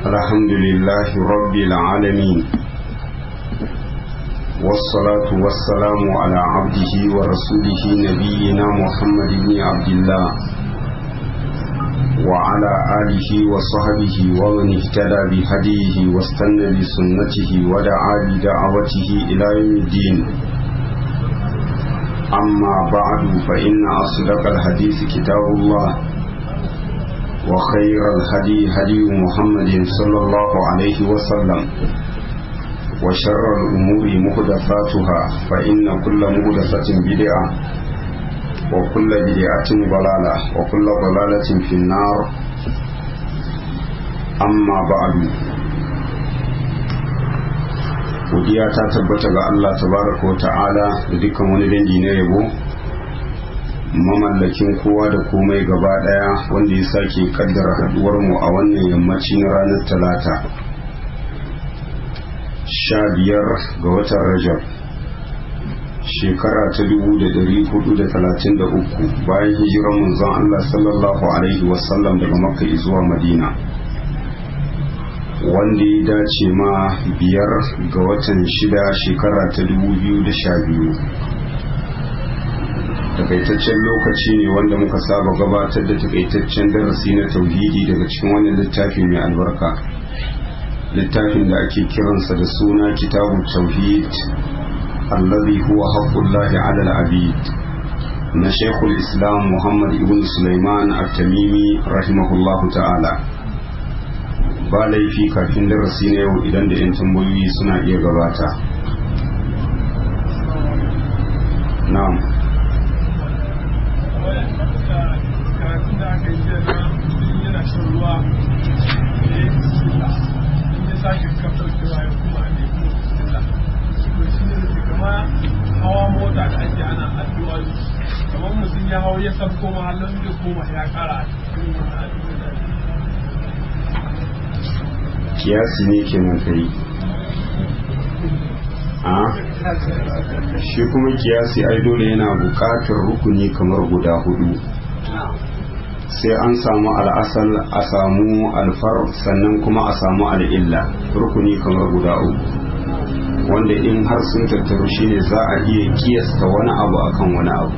الحمد لله رب العالمين والصلاة والسلام على عبده ورسوله نبينا محمد بن عبد الله وعلى آله وصحبه ومن اهتدى بهديه واستنى بسنته ودعا بدعوته إلى يوم الدين أما بعد فإن أصدق الحديث كتاب الله وخير الهدي هدي محمد صلى الله عليه وسلم وشر الأمور محدثاتها فإن كل محدثة بدعة وكل بدعة ضلالة وكل ضلالة في النار أما بعد godiya ta tabbata ga Allah tabaraka wa ta'ala da dukkan wani dangi na yabo mamallakin kowa da komai gaba daya wanda ya sake kaddara haduwar mu a wannan yammaci na ranar talata sha biyar ga watan rajab shekara ta dubu da dari hudu da talatin da uku bayan hijiran manzon Allah sallallahu alaihi wasallam daga makka zuwa madina wanda ya dace ma biyar ga watan shida shekara ta dubu biyu da sha biyu takaitaccen lokaci ne wanda muka saba gabatar da takaitaccen darasi na tauhidi daga cikin wannan littafi mai albarka littafin da ake kiransa da suna kitabu tauhid allazi huwa haqqullahi ala al-abid na shekul islam muhammad ibn sulaiman at-tamimi rahimahullahu ta'ala ba laifi kafin darasi na yau idan da 'yan tambayoyi suna iya gabata na'am hawa mota da ake ana addu'a kamar mutum ya hau ya sabko mahallin da koma ya kara cikin wannan addu'a kiyasi ne kenan kai a shi kuma kiyasi ai dole yana buƙatar rukuni kamar guda hudu sai an samu al'asal a samu alfar sannan kuma a samu al'illa rukuni kamar guda uku wanda in har sun tattaru shine za a iya kiyasta wani abu akan wani abu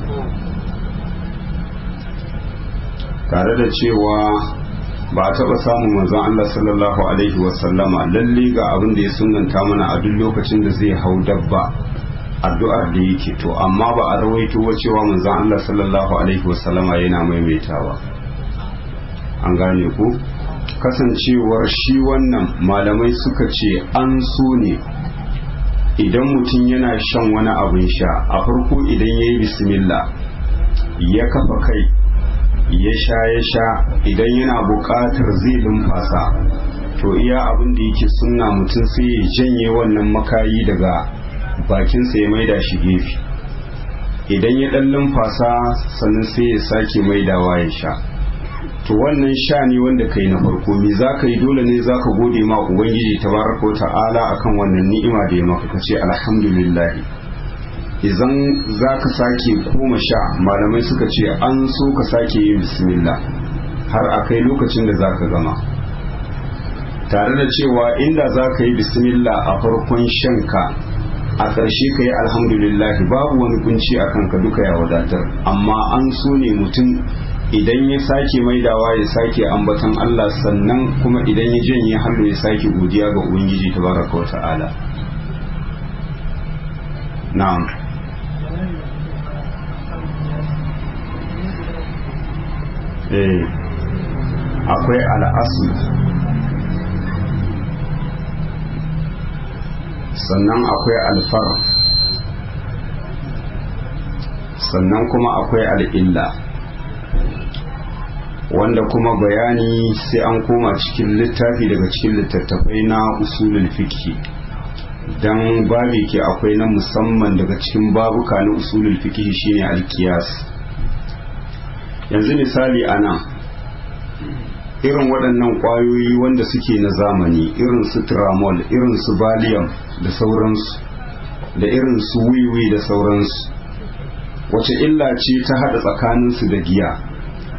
tare da cewa ba a taɓa samun manzon Allah sallallahu alaihi wasallama lalle ga abin da ya sunanta mana a duk lokacin da zai hau dabba addu'ar da yake to amma ba a rawaito wa cewa manzon Allah sallallahu alaihi wasallama yana maimaitawa an gane ku kasancewar shi wannan malamai suka ce an so ne idan mutum yana shan wani abin sha a farko idan ya yi bismillah ya kafa kai ya sha ya sha idan yana buƙatar zai lumfasa to iya abin da yake sunna mutum sai ya janye wannan makayi daga bakinsa ya maida shi gefe idan ya ɗan lumfasa sannan sai ya sake maidawa ya sha to wannan sha ne wanda kai na farko me za ka yi dole ne za ka gode ma ubangiji tabaraka ta'ala akan wannan ni'ima da ya maka ka ce alhamdulillah idan za ka sake koma sha malamai suka ce an so ka sake yin bismillah har a kai lokacin da za ka gama tare da cewa inda za ka yi bismillah a farkon shanka a ƙarshe ka yi alhamdulillah babu wani kunci a kanka duka ya wadatar amma an so ne mutum idan ya sake maidawa ya sake ambatan Allah sannan kuma idan ya janye hannu ya sake godiya ga Ubangiji tabaraka wa ta'ala na'am eh akwai al'asu sannan akwai alfar sannan kuma akwai al'illa wanda kuma bayani sai an koma cikin littafi daga cikin littattafai na usulul fiqh dan babi ke akwai na musamman daga cikin babuka na usulul fiqh shine alkiyas yanzu misali ana irin waɗannan ƙwayoyi wanda suke na zamani irin su tramol irin su valium da sauransu da irin su wiwi da sauransu wace illa ce ta haɗa tsakaninsu da giya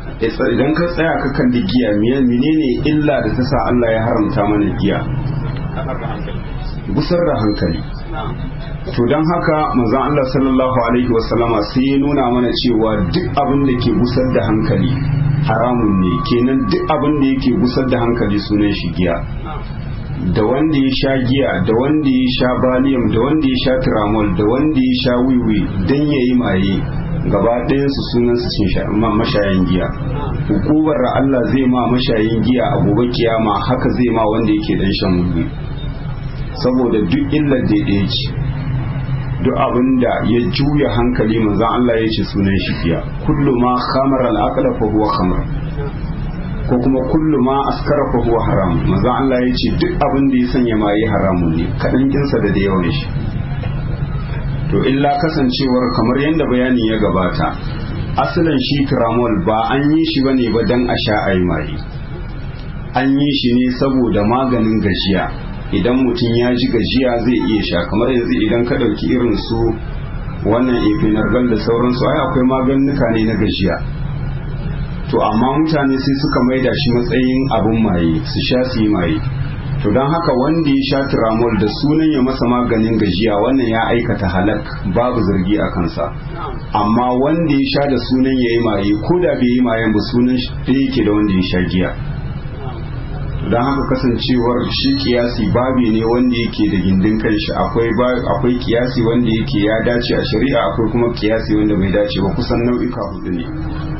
idan ka tsaya ka kalli giya menene illa da ta sa Allah ya haramta mana giya gusar da hankali to don haka manzon Allah sallallahu alaihi wasallama sai ya nuna mana cewa duk abin da ke gusar da hankali haramun ne kenan duk abin da yake gusar da hankali sunan shi giya da wanda ya sha giya da wanda ya sha baliyam da wanda ya sha tiramol da wanda ya sha wiwi don ya yi maye gaba ɗayansu sunansu sun sha mashayin giya hukumar Allah zai ma mashayin giya a gobe kiyama haka zai ma wanda yake dan shan wiwi saboda duk illar da ya ce duk abin da ya juya hankali manzan Allah ya ce sunan shi giya kullu ma khamar al-aqla fa huwa khamr ko kuma kullu ma askara fa huwa haram manzan Allah ya ce duk abin da ya sanya ma yi haramun ne kadan kinsa da da yawan shi to illa kasancewar kamar yadda bayani ya gabata asalin shi tramol ba an yi shi bane ba dan a sha ayi maye an yi shi ne saboda maganin gajiya idan mutum ya ji gajiya zai iya sha kamar yanzu idan ka ɗauki irin su wannan efinargal da sauransu ai akwai maganuka ne na gajiya to amma mutane sai suka maida shi matsayin abin maye su sha su yi maye to don haka wanda ya sha tiramol da sunan ya masa maganin gajiya wannan ya aikata halak babu zargi a kansa amma wanda ya sha da sunan ya yi maye ko da bai yi mayen ba sunan shi yake da wanda ya sha giya don haka kasancewar shi kiyasi babi ne wanda yake da gindin kanshi akwai akwai kiyasi wanda yake ya dace a shari'a akwai kuma kiyasi wanda bai dace ba kusan nau'ika hudu ne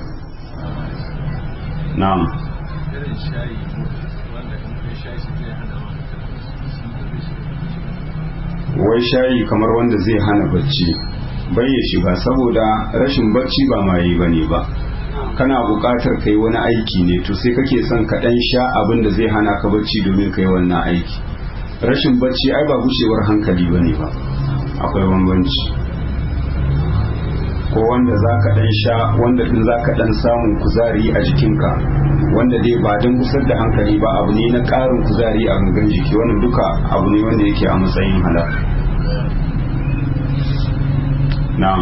na'am wai shayi kamar wanda zai hana bacci bai ya shiga saboda rashin bacci ba maye bane ba kana buƙatar kai wani aiki ne to sai kake son ka ɗan sha abin da zai hana ka bacci domin kai wannan aiki rashin bacci ai ba gushewar hankali ba ne ba akwai bambanci ko wanda za ka ɗan sha wanda ɗin za ka ɗan samun kuzari a jikinka wanda dai ba don kusar da hankali ba abu ne na ƙarin kuzari a gangan jiki wannan duka abu ne wanda yake a matsayin halal na'am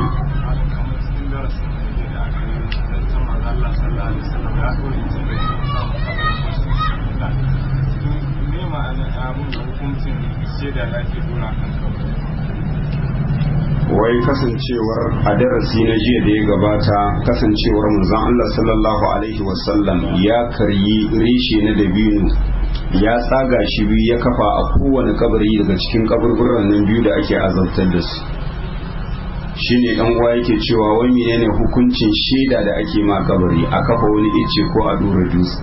wai kasancewar a darasi na jiya da ya gabata kasancewar manzon Allah sallallahu alaihi wasallam ya karyi reshe na dabino ya tsaga shi biyu ya kafa a kowane kabari daga cikin kaburburan nan biyu da ake azabtar da su shine dan uwa yake cewa wai menene hukuncin shaida da ake ma kabari a kafa wani ice ko a dora dutse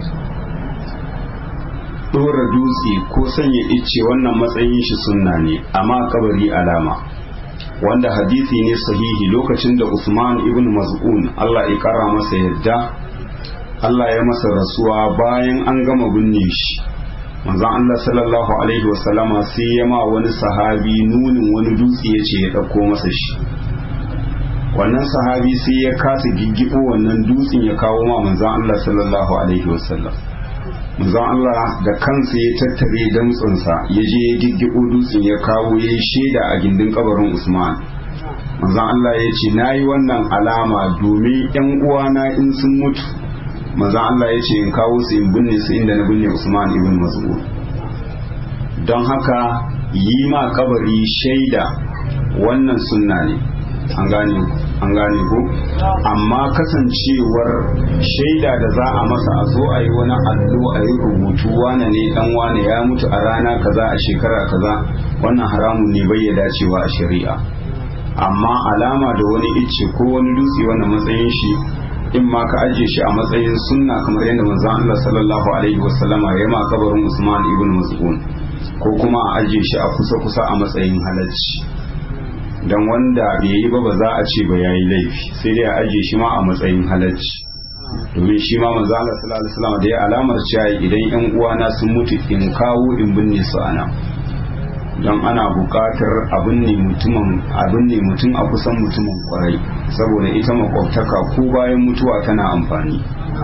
dora dutse ko sanya ice wannan matsayin shi sunna ne amma kabari alama wanda hadisi ne sahihi lokacin da Usman ibn Maz'un Allah ya kara masa yadda Allah ya masa rasuwa bayan an gama binne shi manzon Allah sallallahu alaihi wasallama sai ya ma wani sahabi nunin wani dutse ya ce ya ɗauko masa shi wannan sahabi sai ya kasa giggibo wannan dutsen ya kawo ma manzon Allah sallallahu alaihi wasallam manzon Allah da kansa ya tattare damtsinsa ya je ya giggibo dutsen ya kawo ya yi shaida a gindin kabarin Usman manzon Allah ya ce na yi wannan alama domin yan uwana in sun mutu manzon Allah ya ce in kawo su in binne su inda na binne Usman ibn Mas'ud don haka yi ma kabari shaida wannan sunna ne an gane an gane ko amma kasancewar shaida da za a masa a zo a yi wani allo a yi rubutu wane ne dan wane ya mutu a rana kaza a shekara kaza wannan haramun ne bai ya dacewa a shari'a amma alama da wani icce ko wani dutse wannan matsayin shi in ma ka ajiye shi a matsayin sunna kamar yadda manzon Allah sallallahu alaihi wasallama ya ma kabarin Usman ibn Mas'ud ko kuma a ajiye shi a kusa kusa a matsayin halacci dan wanda bai yi ba ba za a ce ba yayi laifi sai dai a ajiye shi ma a matsayin halacci domin shi ma manzo Allah sallallahu alaihi wasallam da ya alamar cewa idan yan uwana sun mutu in kawo in binne su ana don ana buƙatar abin ne mutumin abin ne mutum a kusan mutumin kwarai saboda ita makwabtaka ko bayan mutuwa tana amfani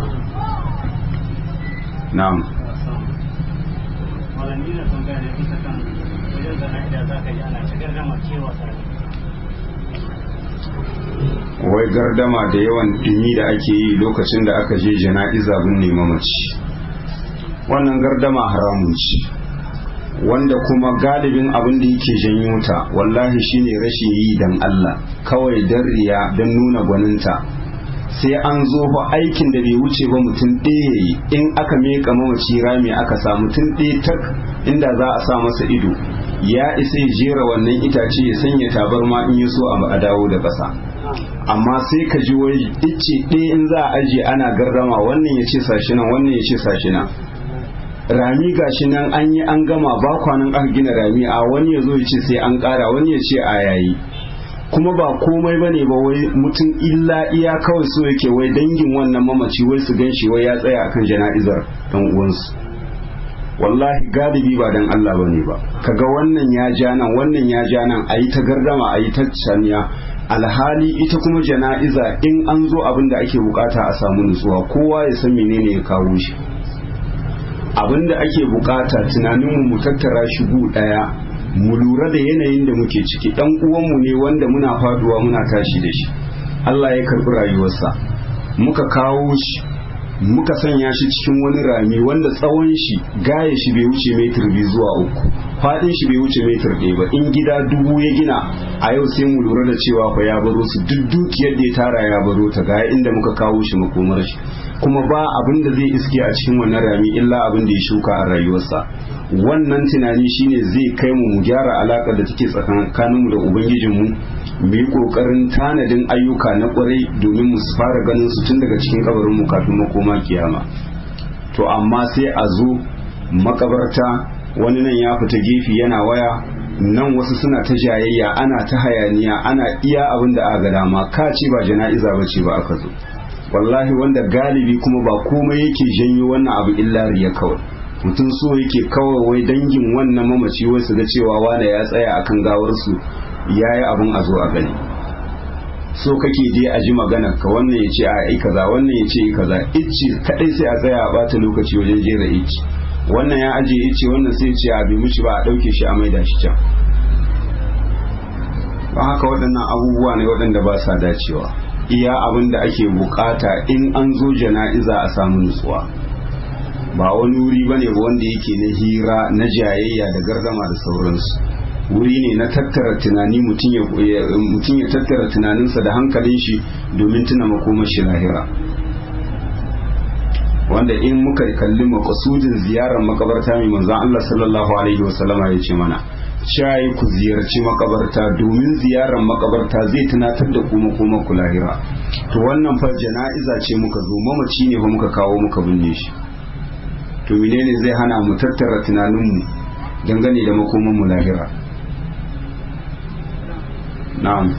na'am malami da sun gane kusa kan wajen zana da za ka ji ana shigar da makewa tare wai gardama da yawan dumi da ake yi lokacin da aka je jana'iza binne mamaci wannan gardama haramun ce wanda kuma galibin abin da yake janyo ta wallahi shine rashin yi dan Allah kawai dan riya dan nuna gwaninta sai an zo fa aikin da bai wuce ba mutum ɗaya yi in aka meka mamaci rami aka sa mutum ɗaya tak inda za a sa masa ido ya isa ya jera wannan itace ya sanya tabarma in ya so a dawo da ƙasa amma sai ka ji wai ice ɗaya in za a ajiye ana gardama wannan ya ce sashi nan wannan ya ce sashi nan rami gashi nan an yi an gama ba kwanan aka gina rami a wani ya zo ya ce sai an ƙara wani ya ce a yayi kuma ba komai ba ne ba wai mutum illa iya kawai so yake wai dangin wannan mamaci wai su gan shi wai ya tsaya akan jana'izar ɗan uwansu wallahi galibi ba dan Allah ba ne ba kaga wannan ya ja nan wannan ya ja nan a yi ta gardama a yi ta caniya alhali ita kuma jana'iza in an zo abin da ake bukata a samu nutsuwa kowa ya san menene ya kawo shi abin da ake bukata tunaninmu mu tattara shi gu daya mu lura da yanayin da muke ciki dan uwanmu ne wanda muna faduwa muna tashi da shi Allah ya karbi rayuwarsa muka kawo shi muka sanya shi cikin wani rami wanda tsawon shi gaya shi bai wuce metir biyu zuwa uku fadin shi bai wuce metir ɗaya ba in gida dubu ya gina a yau sai mu lura da cewa fa ya baro su duk dukiyar da ya tara ya baro ta gaya inda muka kawo shi makomar shi kuma ba abin da zai iske a cikin wannan rami illa abin da ya shuka a rayuwarsa wannan tunani shine zai kai mu mu gyara alakar da take tsakaninmu da ubangijinmu mu yi kokarin tanadin ayyuka na kwarai domin mu fara ganin su tun daga cikin kabarin mu kafin makoma kiyama to amma sai a zo makabarta wani nan ya fita gefe yana waya nan wasu suna ta jayayya ana ta hayaniya ana iya abin da aka ga dama ka ce ba jana'iza ba ce ba aka zo wallahi wanda galibi kuma ba komai yake janyo wannan abu illa riya kawai mutum so yake kawai wai dangin wannan mamaci wai su ga cewa wane ya tsaya akan gawarsu ya yi abin a zo a gani so kake je a ji magana ka wannan ya ce a yi kaza wannan ya ce yi kaza icce kadai sai a tsaya a bata lokaci wajen jera icce wannan ya aje icce wannan sai ce a bi muci ba a dauke shi a maida shi can ba haka waɗannan abubuwa ne waɗanda ba sa dacewa iya abin da ake bukata in an zo jana'iza a samu nutsuwa ba wani wuri bane ba wanda yake na hira na jayayya da gardama da sauransu wuri ne na tattara tunani mutum ya tattara tunaninsa da hankalin shi domin tuna makomar shi lahira wanda in muka kalli makasudin ziyarar makabarta mai manzan Allah sallallahu alaihi wasallama ya ce mana shayi ku ziyarci makabarta domin ziyarar makabarta zai tunatar da kuma kuma ku lahira to wannan fa jana'iza ce muka zo mamaci ne fa muka kawo muka binne shi to menene zai hana mu tattara tunaninmu dangane da makoman mu lahira na'am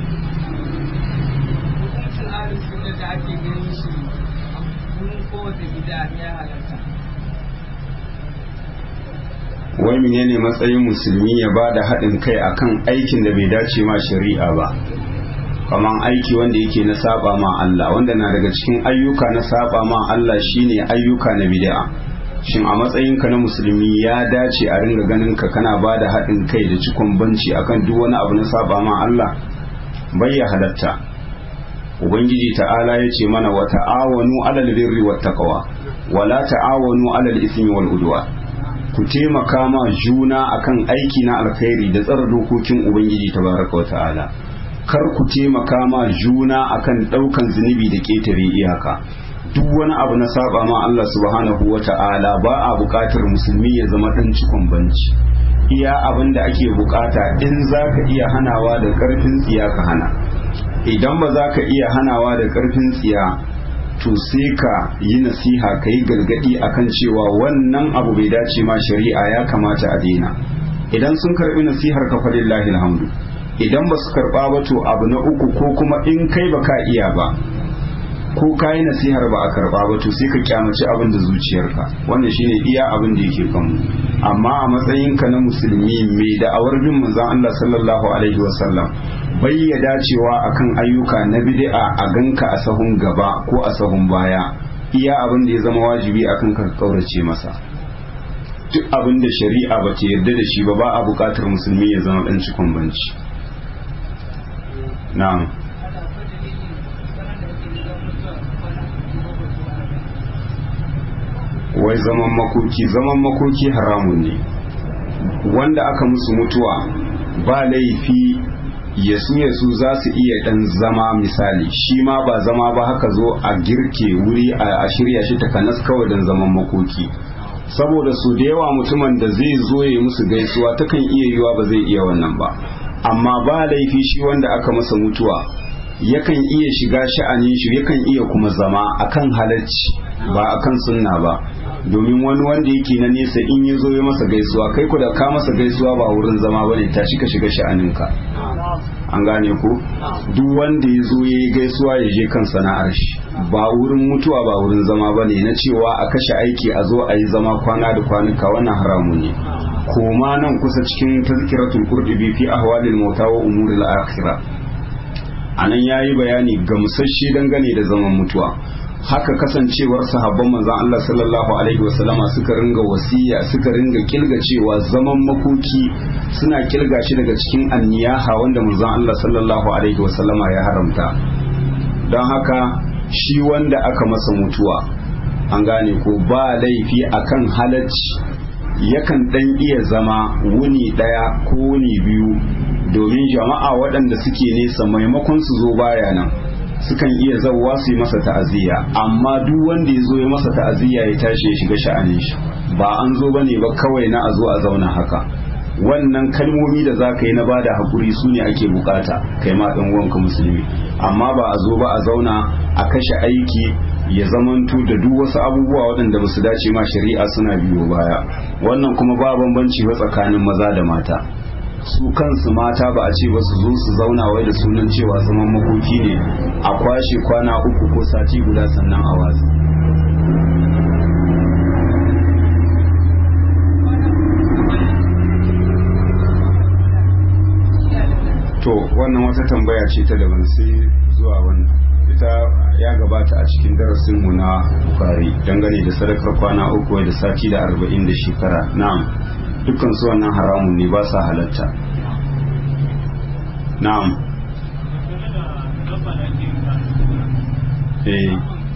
wai menene matsayin musulmi ya ba da haɗin kai akan aikin da bai dace ma shari'a ba kaman aiki wanda yake na saba ma Allah wanda na daga cikin ayyuka na saba ma Allah shine ayyuka na bid'a shin a matsayinka na musulmi ya dace a ringa ganin ka kana ba da haɗin kai da cikon banci akan duk wani abu na saba ma Allah bai ya halatta ubangiji ta'ala ya ce mana wa ta'awanu alal birri wat taqwa wa la ta'awanu alal ismi wal udwa ku taimaka ma juna akan aiki na alkhairi da tsara dokokin ubangiji tabaraka wa ta'ala kar ku taimaka ma juna akan daukan zunubi da ketare iyaka duk wani abu na saba ma Allah subhanahu wa ta'ala ba a buƙatar musulmi ya zama dan cikon banci iya abin da ake bukata in za ka iya hanawa da ƙarfin tsiya ka hana idan ba za ka iya hanawa da ƙarfin tsiya to sai ka yi nasiha ka yi gargaɗi akan cewa wannan abu bai dace ma shari'a ya kamata a daina idan sun karɓi nasihar ka falillahi alhamdu idan ba su karɓa ba to abu na uku ko kuma in kai ba ka iya ba ko ka yi nasihar ba a karba ba to sai ka kyamaci abin da zuciyarka wannan shine iya abin da yake kanmu amma a matsayinka na musulmi mai da'awar bin manzon Allah sallallahu alaihi wasallam bai ya dacewa akan ayyuka na bid'a a ganka a sahun gaba ko a sahun baya iya abin da ya zama wajibi akan ka kaurace masa duk abin da shari'a ba ta yarda da shi ba ba a buƙatar musulmi ya zama dan cikon banci na'am wai zaman makoki zaman makoki haramun ne wanda aka musu mutuwa ba laifi yasu yasu za su iya dan zama misali shi ma ba zama ba haka zo a girke wuri a shirya shi takanas kawai dan zaman makoki saboda su da yawa mutumin da zai zo ya musu gaisuwa takan iya yiwa ba zai iya wannan ba amma ba laifi shi wanda aka masa mutuwa yakan iya shiga sha'anin shi yakan iya kuma zama akan halacci ba akan sunna ba domin wani wanda yake na nesa in ya zo ya masa gaisuwa kai ku da ka masa gaisuwa ba wurin zama bane tashi ka shiga sha'aninka an gane ku duk wanda ya zo ya yi gaisuwa ya je kan sana'ar shi ba wurin mutuwa ba wurin zama bane na cewa a kashe aiki a zo a yi zama kwana da kwanuka wannan haramun ne koma nan kusa cikin tazkiratul qurtubi fi ahwalil mauta wa umuril akhirah anan yayi bayani gamsasshe dangane da zaman mutuwa haka kasancewar sahabban manzon Allah sallallahu alaihi wasallama suka ringa wasiya suka ringa kilga cewa zaman makoki suna kilga shi daga cikin anniyaha wanda manzon Allah sallallahu alaihi wasallama ya haramta don haka shi wanda aka masa mutuwa an gane ko ba laifi akan halacci yakan dan iya zama wuni daya ko wuni biyu domin jama'a waɗanda suke nesa maimakon su zo baya nan sukan iya zauwa su yi masa ta'aziyya amma duk wanda ya zo ya masa ta'aziyya ya tashi ya shiga sha'anin shi ba an zo bane ba kawai na a zo a zauna haka wannan kalmomi da za ka yi na bada hakuri su ne ake bukata kai ma ɗan uwanka musulmi amma ba a zo ba a zauna a kashe aiki ya zamanto da duk wasu abubuwa waɗanda ba su dace ma shari'a suna biyo baya wannan kuma ba bambanci ba tsakanin maza da mata su kansu mata ba a ce ba su zo su zauna wai da sunan cewa zaman makoki ne a kwashe kwana uku ko sati guda sannan a watsi to wannan wata tambaya ce ta daban sai zuwa wannan ita ya gabata a cikin darasinmu na bukari dangane da sadakar kwana uku da sati da arba'in da shekara na'am dukkan su wannan haramun ne ba sa halatta na'am eh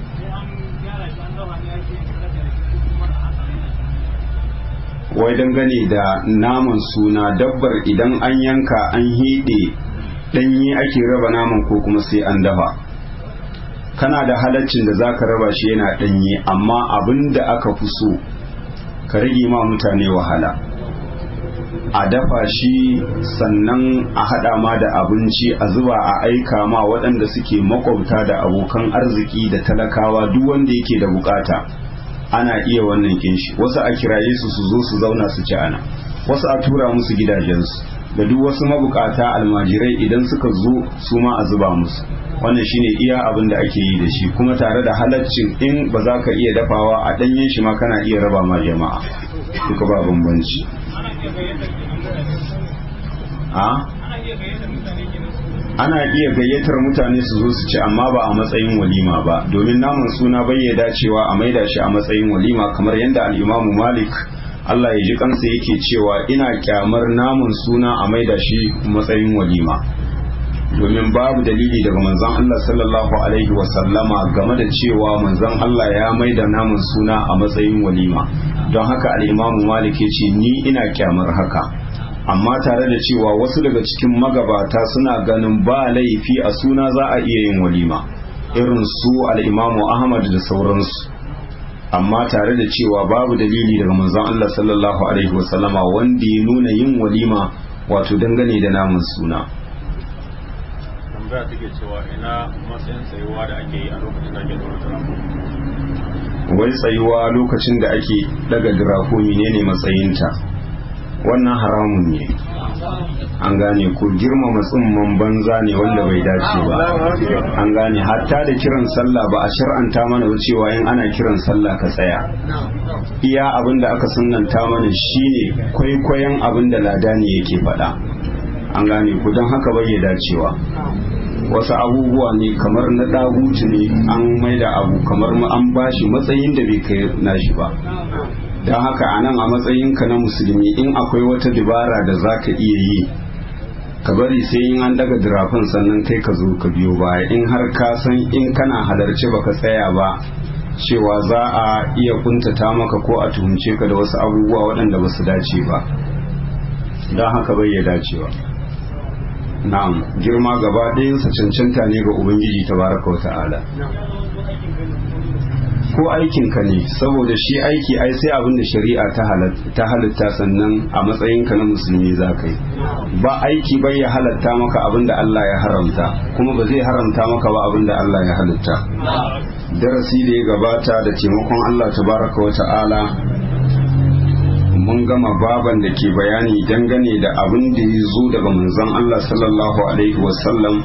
wai dangane da naman suna dabbar idan an yanka an hede ɗanye ake raba naman ko kuma sai an dafa kana da halaccin da zaka raba shi yana ɗanye amma abin da aka fi so ka rage ma mutane wahala a dafa shi sannan a haɗa ma da abinci a zuba a aika ma waɗanda suke makwabta da abokan arziki da talakawa duk wanda yake da bukata ana iya wannan kinshi wasu a kiraye su su zo su zauna su ci ana wasu a tura musu gidajensu da duk wasu mabukata almajirai idan suka zo su ma a zuba musu wannan shine iya abin da ake yi da shi kuma tare da halaccin in ba za ka iya dafawa a ɗanyen shi ma kana iya raba ma jama'a duka ba bambanci ana iya gayyatar mutane su zo su ci amma ba a matsayin walima ba domin naman suna bai ya dacewa a maida shi a matsayin walima kamar yadda al'imamu malik Allah ya ji kansa yake cewa ina kyamar naman suna a maida shi matsayin walima domin babu dalili daga manzon Allah sallallahu alaihi wasallama game da cewa manzon Allah ya maida naman suna a matsayin walima don haka al'imamu malik ya ce ni ina kyamar haka amma tare da cewa wasu daga cikin magabata suna ganin ba laifi a suna za a iya yin walima irin su al'imamu ahmad da sauransu amma tare da cewa babu dalili daga manzon Allah sallallahu alaihi wasallama wanda ya nuna yin walima wato dangane da namun suna tambaya take cewa ina matsayin tsayuwa da ake yi a lokacin da ake dora wai tsayuwa lokacin da ake daga dirako menene matsayinta wannan haramun ne an gane ko girmama tsumman banza ne wanda bai dace ba an gane hatta da kiran sallah ba a shar'anta mana ba cewa in ana kiran sallah ka tsaya iya abin da aka sunanta mana shine kwaikwayon abin da ladani yake faɗa an gane ko don haka bai dacewa wasu abubuwa ne kamar na ɗaguci ne an maida abu kamar an bashi matsayin da bai kai nashi ba don haka a nan a matsayinka na musulmi in akwai wata dubara da za ka iya yi ka bari sai in an daga dirafin sannan kai ka zo ka biyo baya in har ka san in kana halarci baka tsaya ba cewa za a iya kuntata maka ko a tuhumce ka da wasu abubuwa waɗanda ba su dace ba don haka bai ya dacewa na'am girma gaba ɗayansa cancanta ne ga ubangiji tabaraka wa ta'ala ko aikinka ne saboda shi aiki ai sai abin da shari'a ta halitta sannan a matsayinka na musulmi za ka yi ba aiki bai ya halatta maka abin da Allah ya haramta kuma ba zai haramta maka ba abin da Allah ya halitta darasi da ya gabata da taimakon Allah tabaraka wa ta'ala mun gama baban da ke bayani dangane da abin da ya zo daga manzon Allah sallallahu alaihi wasallam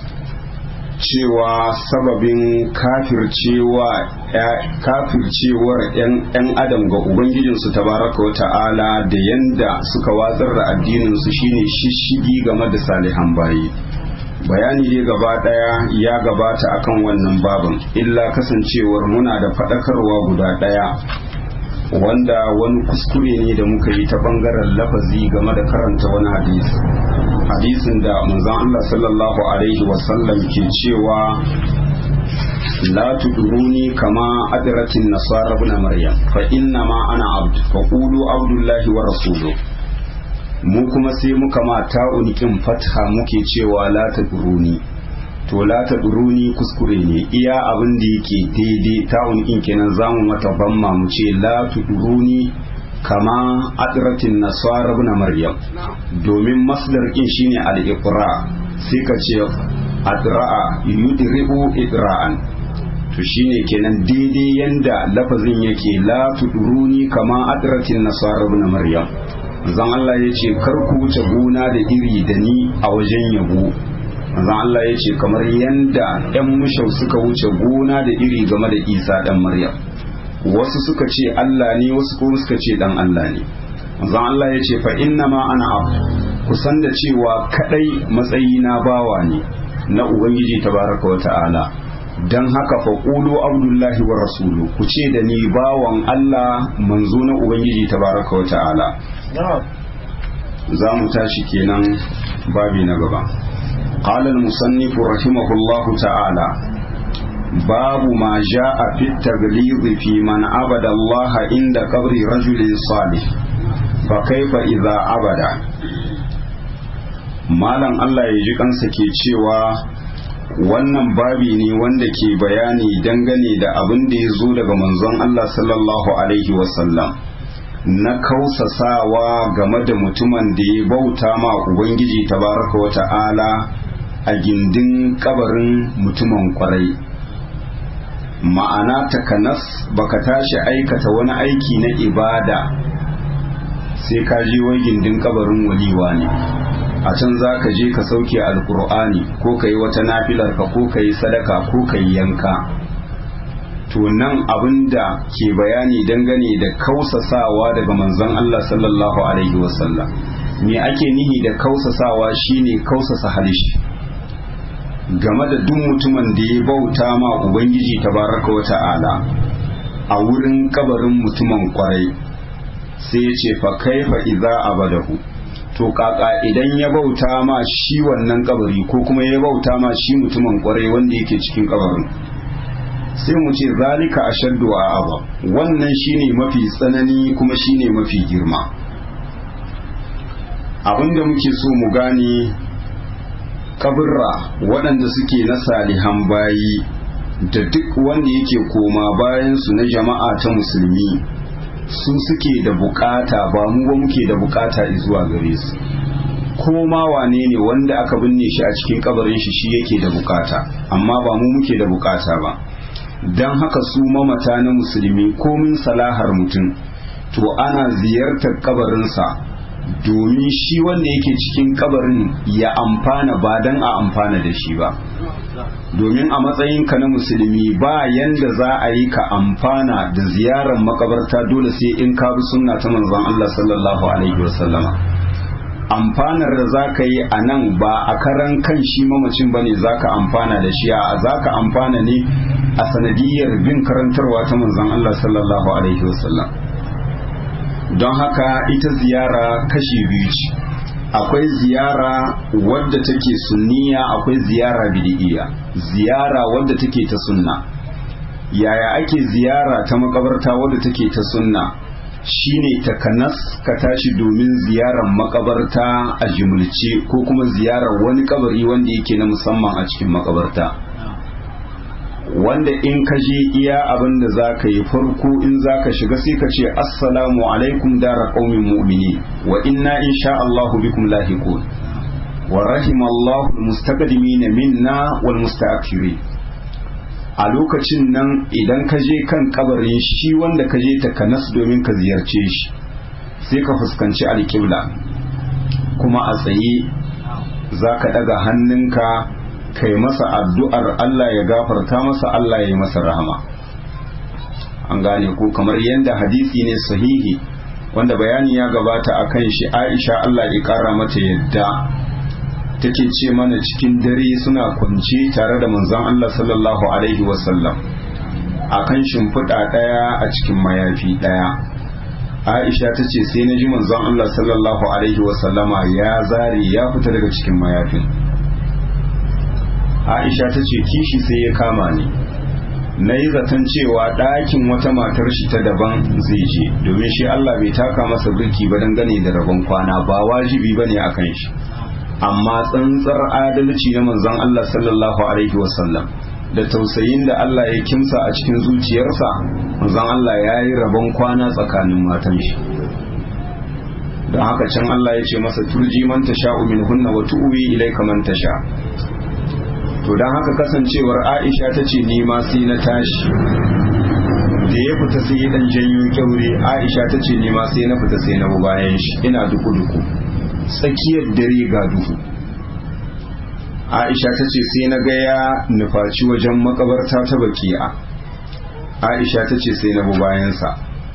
cewa sababin kafircewa kafircewar 'yan adam ga ubangijinsu tabaraka wa ta'ala da yanda suka watsar da addininsu shine shishigi game da salihan bayi bayani dai gaba daya ya gabata akan wannan baban illa kasancewar muna da faɗakarwa guda daya wanda wani kuskure ne da muka yi ta bangaren lafazi game da karanta wani hadisi hadisin da manzon Allah sallallahu alaihi wasallam ke cewa la tuduruni kama adratin nasara ibn maryam fa inna ma ana abd fa qulu abdullahi wa rasuluhu mu kuma sai muka ma ta'unikin fatha muke cewa la tuduruni to la tuduruni kuskure ne iya abin da yake daidai ta'unikin kenan zamu mata bamma mu ce la tuduruni kama adratin nasara ibn maryam domin masdar kin shine al-iqra sai ka ce adra'a yudribu idra'an to shine kenan daidai yanda lafazin yake la tuduruni kama adratin nasara ibn maryam zan Allah ya ce kar ku wuce gona da iri da ni a wajen yabo zan Allah ya ce kamar yanda yan mushau suka wuce gona da iri game da Isa dan Maryam wasu suka ce Allah ne wasu kuma suka ce dan Allah ne zan Allah ya ce fa inna ma ana abu kusan da cewa kadai matsayi na bawa ne na ubangiji tabaraka wa ta'ala dan haka fa qulu abdullahi wa rasulu ku ce da ni bawan Allah manzo na ubangiji tabaraka wa ta'ala za mu tashi kenan babi na gaba قال المصنف رحمه الله تعالى باب ما جاء في التغليظ في من عبد الله عند قبر رجل صالح فكيف إذا عبد malam Allah ya ji kansa ke cewa wannan babi ne wanda ke bayani dangane da abin da ya zo daga manzon Allah sallallahu alaihi wasallam na kausasawa game da mutumin da ya bauta ma Ubangiji tabaraka wa ta'ala a gindin kabarin mutumin kwarai ma'ana takanas baka tashi aikata wani aiki na ibada sai ka je wai gindin kabarin waliwa ne a can za ka je ka sauke alkur'ani ko ka yi wata nafilar ka ko ka yi sadaka ko ka yi yanka to nan abin da ke bayani dangane da kausasawa daga manzon Allah sallallahu alaihi wasallam me ake nihi da kausasawa shine kausasa halishi game da duk mutumin da ya bauta ma ubangiji tabaraka wa ta'ala a wurin kabarin mutumin kwarai sai ya ce fa kaifa idza abadahu to kaka idan ya bauta ma shi wannan kabari ko kuma ya bauta ma shi mutumin kwarai wanda yake cikin kabarin sai mu ce zalika ashaddu a aba wannan shine mafi tsanani kuma shine mafi girma abinda muke so mu gane kabirra waɗanda suke na salihan bayi da duk wanda yake koma bayansu na jama'a ta musulmi su suke da bukata ba mu ba muke da bukata zuwa gare su ko ma wane ne wanda aka binne shi a cikin kabarin shi shi yake da bukata amma ba mu muke da bukata ba don haka su mamata na musulmi komin salahar mutum to ana ziyartar kabarinsa domin shi wanda yake cikin kabarin ya amfana ba don a amfana da shi ba domin a matsayinka na musulmi ba yanda za a yi ka amfana da ziyarar makabarta dole sai in ka bi sunna ta manzon Allah sallallahu alaihi wasallama amfanar da za ka yi a nan ba a karan kan shi mamacin bane za ka amfana da shi a za ka amfana ne a sanadiyar bin karantarwa ta manzon Allah sallallahu alaihi wasallam don haka ita ziyara kashi biyu ce akwai ziyara wadda take sunniya akwai ziyara bid'iyya ziyara wadda take ta sunna yaya ake ziyara ta makabarta wadda take ta sunna shine takanas ka tashi domin ziyarar makabarta a jimulce ko kuma ziyarar wani kabari wanda yake na musamman a cikin makabarta wanda in ka je iya abin da za ka yi farko in za ka shiga sai ka ce assalamu alaikum dara qaumin mu'mini wa inna insha Allahu bikum lahiqun wa rahimallahu almustaqdimin minna wal mustaakhirin a lokacin nan idan ka je kan kabarin shi wanda ka je ta kanas domin ka ziyarce shi sai ka fuskanci alƙibla kuma a tsaye za ka ɗaga hannunka kai masa addu'ar Allah ya gafarta masa Allah ya yi masa rahama an gane ko kamar yadda hadisi ne sahihi wanda bayani ya gabata a kan shi aisha Allah ya ƙara mata yadda take ce mana cikin dare suna kwance tare da manzon Allah sallallahu alaihi wasallam a kan shimfiɗa ɗaya a cikin mayafi ɗaya Aisha ta ce sai na ji manzon Allah sallallahu alaihi wasallama ya zare ya fita daga cikin mayafin Aisha ta ce kishi sai ya kama ni na yi zaton cewa ɗakin wata matar shi ta daban zai je domin shi Allah bai taka masa birki ba dangane da rabon kwana ba wajibi ba ne a kan shi amma tsantsar adalci na manzon Allah sallallahu alaihi wasallam da tausayin da Allah ya kimsa a cikin zuciyarsa manzon Allah ya yi rabon kwana tsakanin matan shi don haka can Allah ya ce masa turji man tasha'u min hunna wa tu'wi ilayka man tasha to don haka kasancewar Aisha ta ce ni ma sai na tashi da ya fita sai ya dan janyo kyaure Aisha ta ce ni ma sai na fita sai na bayan shi ina duku duku tsakiyar dare ga duhu aisha ta ce sai na ga ya nufaci wajen makabarta ta baki'a aisha ta ce sai na bi bayansa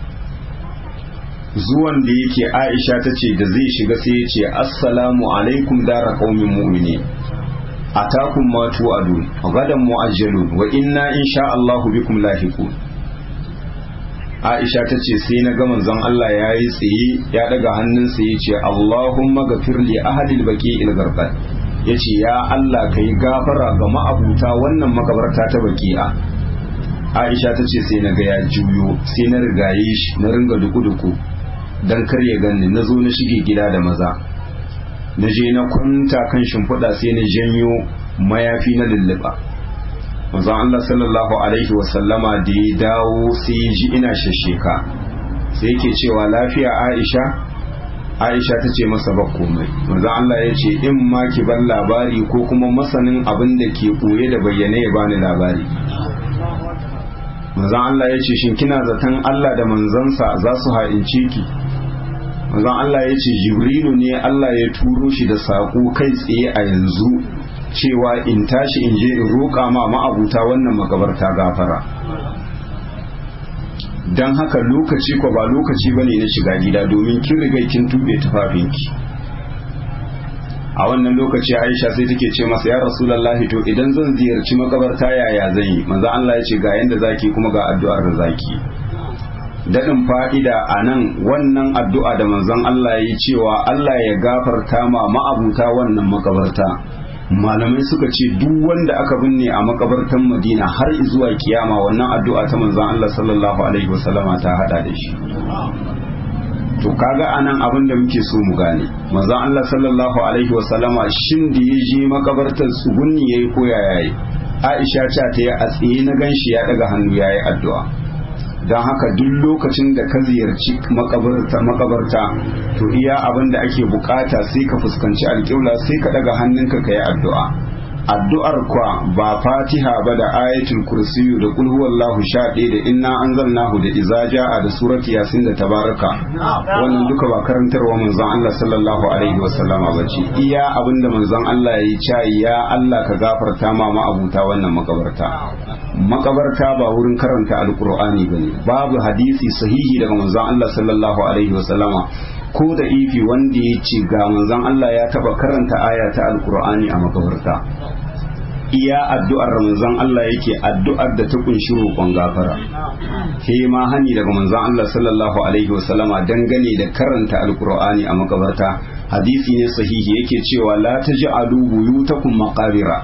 zuwan da yake aisha ta ce da zai shiga sai ya ce assalamu alaikum dara qaumin mu'mini atakum ma tu'adun gadan mu'ajjalun wa inna insha Allahu bikum lahiqun Aisha ta ce sai na ga manzon Allah ya yi tsaye ya daga hannunsa ya ce Allahumma gafir li ahadil baki il garqad ya ce ya Allah ka yi gafara ga ma'abuta wannan makabarta ta baki'a Aisha ta ce sai na ga ya juyo sai na rigaye shi na ringa duku-duku dan kar ya ganni na zo na shige gida da maza na je na kwanta kan shimfiɗa sai na janyo mayafi na lulluɓa manzon Allah sallallahu alaihi wasallama da ya dawo sai ya ji ina shasheka sai yake cewa lafiya Aisha Aisha ta ce masa ba komai manzon Allah ya ce in ma ki bar labari ko kuma masanin abin da ke koye da bayyane ya bani labari manzon Allah ya ce shin kina zaton Allah da manzansa za su ha'ince ki manzon Allah ya ce Jibrilu ne Allah ya turo shi da saƙo kai tsaye a yanzu cewa in tashi in je in roƙa ma ma'abuta wannan makabarta gafara don haka lokaci ko ba lokaci ba ne na shiga gida domin kin riga kin tube tufafinki a wannan lokaci aisha sai take ce masa ya rasulallahi to idan zan ziyarci makabarta yaya zan yi manzo Allah ya ce ga yanda zaki kuma ga addu'ar da zaki daɗin fa'ida a nan wannan addu'a da manzon Allah ya yi cewa Allah ya gafarta ma ma'abuta wannan makabarta malamai suka ce duk wanda aka binne a makabartan madina har zuwa kiyama wannan addu'a ta manzon Allah sallallahu alaihi wasallama ta hada da shi to kaga anan abin da muke so mu gane manzon Allah sallallahu alaihi wasallama shin da ya je makabartar tsugunni yayi ko ya yayi Aisha ce ta yi a tsaye na ganshi ya daga hannu yayi addu'a don haka duk lokacin da ka ziyarci makabarta makabarta to iya abin da ake bukata sai ka fuskanci alƙibla sai ka daga hannunka ka yi addu'a addu'ar kwa ba fatiha ba da ayatul kursiyu da kul huwallahu sha ɗaya da inna anzalnahu da iza ja'a da surati yasin da tabaraka wannan duka ba karantarwa manzon Allah sallallahu alaihi wa sallama bace iya abinda manzon Allah ya yi ya Allah ka gafarta ma ma'abuta wannan makabarta makabarta ba wurin karanta alqur'ani bane babu hadisi sahihi daga manzon Allah sallallahu alaihi wa sallama ko da ifi wanda ya ce ga manzon Allah ya taba karanta aya ta alkur'ani a makabarta iya addu'ar manzon Allah yake addu'ar da ta kunshi roƙon gafara ke ma hani daga manzon Allah sallallahu alaihi wasallama dangane da karanta alkur'ani a makabarta hadisi ne sahihi yake cewa la taj'alu buyutakum maqabira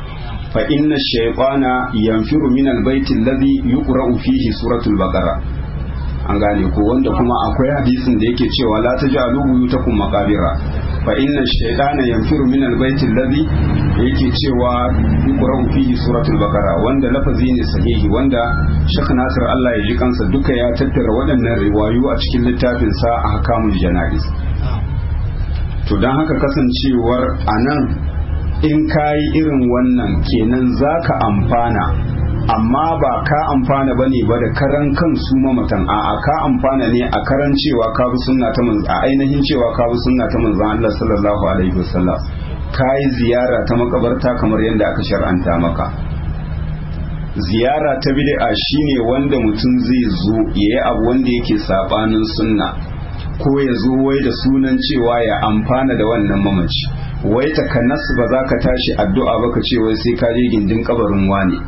fa inna shaytana yanfiru min albayti alladhi yuqra'u fihi suratul baqara an gane ko wanda kuma akwai hadisin da yake cewa la taj'alu buyutakum maqabira fa inna shaytana yanfiru min albayti alladhi yake cewa yuqra'u fihi suratul baqara wanda lafazi ne sahihi wanda Sheikh Nasir Allah ya ji kansa duka ya tattara waɗannan riwayu a cikin littafin sa ahkamul janaiz to dan haka kasancewar anan in kayi irin wannan kenan zaka amfana amma ba ka amfana ba ne ba da karan kan su mamatan a'a ka amfana ne a karan cewa ka bi sunna ta manzo a ainihin cewa ka bi sunna ta manzo Allah sallallahu alaihi wasallam ka yi ziyara ta makabarta kamar yadda aka shar'anta maka ziyara ta bid'a shine wanda mutum zai zo yayi abu wanda yake sabanin sunna ko ya zo wai da sunan cewa ya amfana da wannan mamaci wai takanas ba za ka tashi addu'a ba ka ce wai sai ka je gindin kabarin wani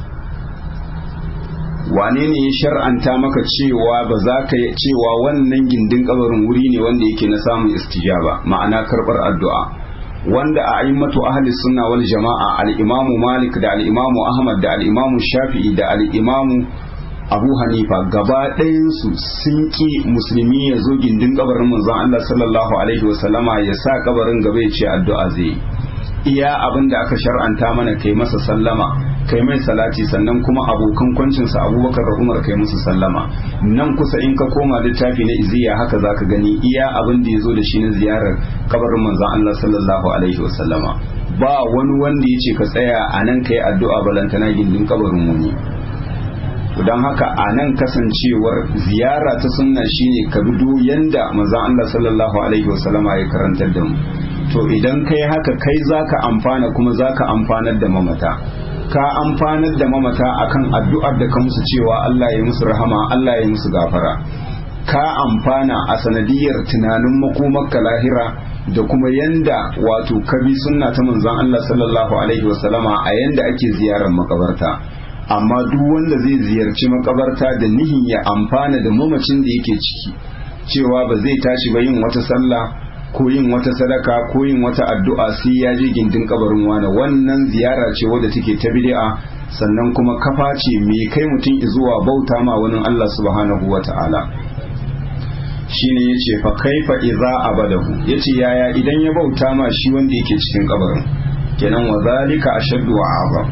wane ne ya shar'anta maka cewa ba za ka cewa wannan gindin kabarin wuri ne wanda yake na samun istijaba ma'ana karbar addu'a wanda a a'immatu ahli sunna wal jama'a al-imamu malik da al-imamu ahmad da al-imamu shafi'i da al-imamu abu hanifa gaba ɗayansu sun ki musulmi ya zo gindin kabarin manzon allah sallallahu alaihi wasallama ya sa kabarin gaba ya ce addu'a zai iya abin da aka shar'anta mana kai masa sallama kai mai salati sannan kuma abokan kwancinsa abubakar da umar kai musu sallama nan kusa in ka koma littafi na iziya haka zaka gani iya abin da ya zo da shi na ziyarar kabarin manzon Allah sallallahu alaihi wasallama ba wani wanda ya ce ka tsaya a nan kai addu'a balantana gindin kabarin wani don haka a nan kasancewar ziyara ta sunna shine ka bido yanda manzon Allah sallallahu alaihi wasallama ya karantar da mu to idan kai haka kai zaka amfana kuma zaka amfanar da mamata ka amfanar da mamata akan addu'ar da ka musu cewa Allah ya musu rahama Allah ya musu gafara ka amfana a sanadiyar tunanin makomarka lahira da kuma yanda wato ka bi sunna ta manzon Allah sallallahu alaihi wasallama a yanda ake ziyarar makabarta amma duk wanda zai ziyarci makabarta da nihin ya amfana da mamacin da yake ciki cewa ba zai tashi ba yin wata sallah ko yin wata sadaka ko yin wata addu'a sai ya je gindin kabarin wani wannan ziyara ce wadda take ta bid'a sannan kuma kafa ce mai kai mutum zuwa bauta ma wani Allah subhanahu wata'ala shine yace fa kaifa idza abadahu yace yaya idan ya bauta ma shi wanda yake cikin kabarin kenan wa zalika ashaddu wa azam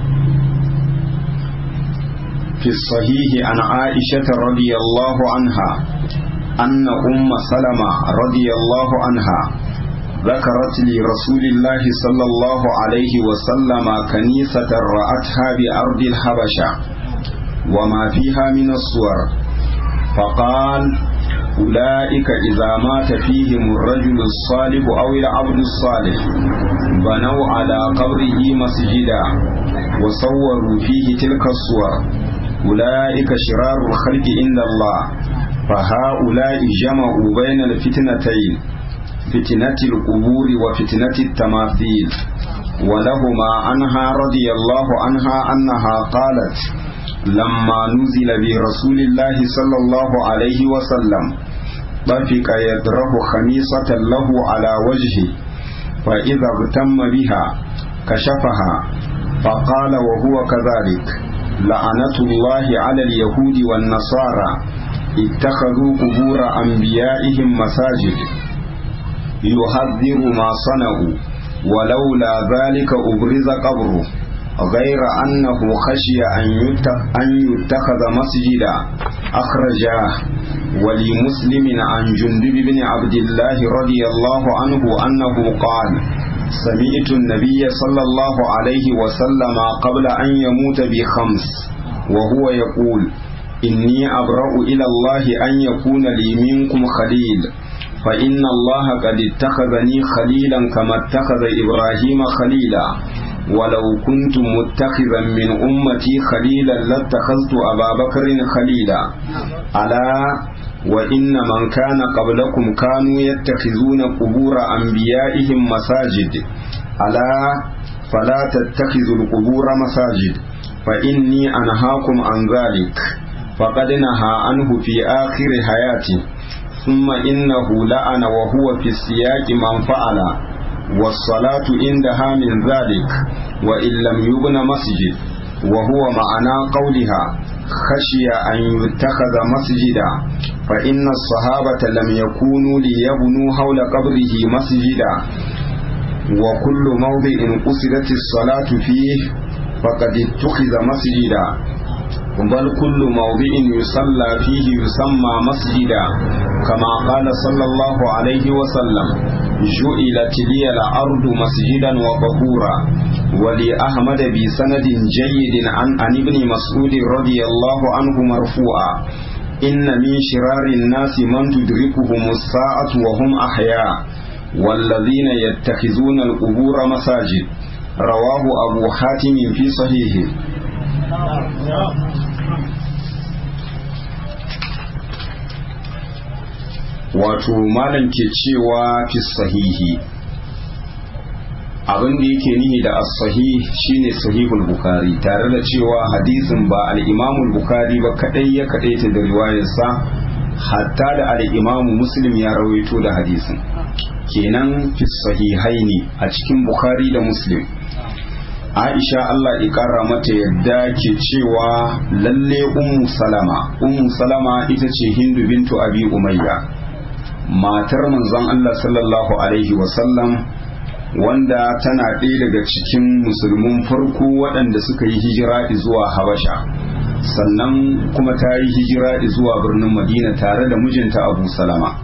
في الصحيح عن عائشة رضي الله عنها أن أم سلمة رضي الله عنها ذكرت لرسول الله صلى الله عليه وسلم كنيسة رأتها بأرض الحبشة وما فيها من الصور فقال أولئك إذا مات فيهم الرجل الصالح أو العبد الصالح بنوا على قبره مسجدا وصوروا فيه تلك الصور أولئك شرار الخلق عند الله فهؤلاء جمعوا بين الفتنتين فتنة القبور وفتنة التماثيل ولهما عنها رضي الله عنها أنها قالت لما نزل برسول الله صلى الله عليه وسلم طفق يدره خميصة له على وجهه فإذا اغتم بها كشفها فقال وهو كذلك لعنة الله على اليهود والنصارى اتخذوا قبور أنبيائهم مساجد يحذر ما صنعوا ولولا ذلك أبرز قبره غير أنه خشي أن يتخذ مسجدا أخرجاه ولمسلم عن جندب بن عبد الله رضي الله عنه أنه قال سمعت النبي صلى الله عليه وسلم قبل أن يموت بخمس وهو يقول إني أبرأ إلى الله أن يكون لي منكم خليل فإن الله قد اتخذني خليلا كما اتخذ إبراهيم خليلا ولو كنت متخذا من أمتي خليلا لاتخذت أبا بكر خليلا ألا وإن من كان قبلكم كانوا يتخذون قبور أنبيائهم مساجد ألا فلا تتخذوا القبور مساجد فإني أنهاكم عن ذلك فقد نهى عنه في آخر حياته ثم إنه لعن وهو في السياق من فعل والصلاة عندها من ذلك وإن لم يبن مسجد وهو معنى قولها خشي أن يتخذ مسجدا فإن الصحابة لم يكونوا ليبنوا حول قبره مسجدا وكل موضع قصدت الصلاة فيه فقد اتخذ مسجدا بل كل موضع يصلى فيه يسمى مسجدا كما قال صلى الله عليه وسلم جعلت لي الأرض مسجدا وطهورا ولأحمد بسند جيد عن عن ابن مسعود رضي الله عنه مرفوعا إن من شرار الناس من تدركهم الساعة وهم أحياء والذين يتخذون القبور مساجد رواه أبو حاتم في صحيحه wato malam ke cewa fi sahihi abin da yake nihi da as-sahih shine sahihul bukhari tare da cewa hadisin ba al-imamul bukhari ba kadai ya kadaita da riwayarsa hatta da al-imamu muslim ya rawaito da hadisin kenan fi sahihaini a cikin bukhari da muslim aisha Allah ƙara mata yadda ke cewa lalle ummu salama ummu salama ita ce hindu bintu abi umayya matar manzon Allah sallallahu alaihi wasallam wanda tana ɗaya daga cikin musulmin farko waɗanda suka yi hijira zuwa habasha sannan kuma ta yi hijira zuwa birnin madina tare da mijinta abu salama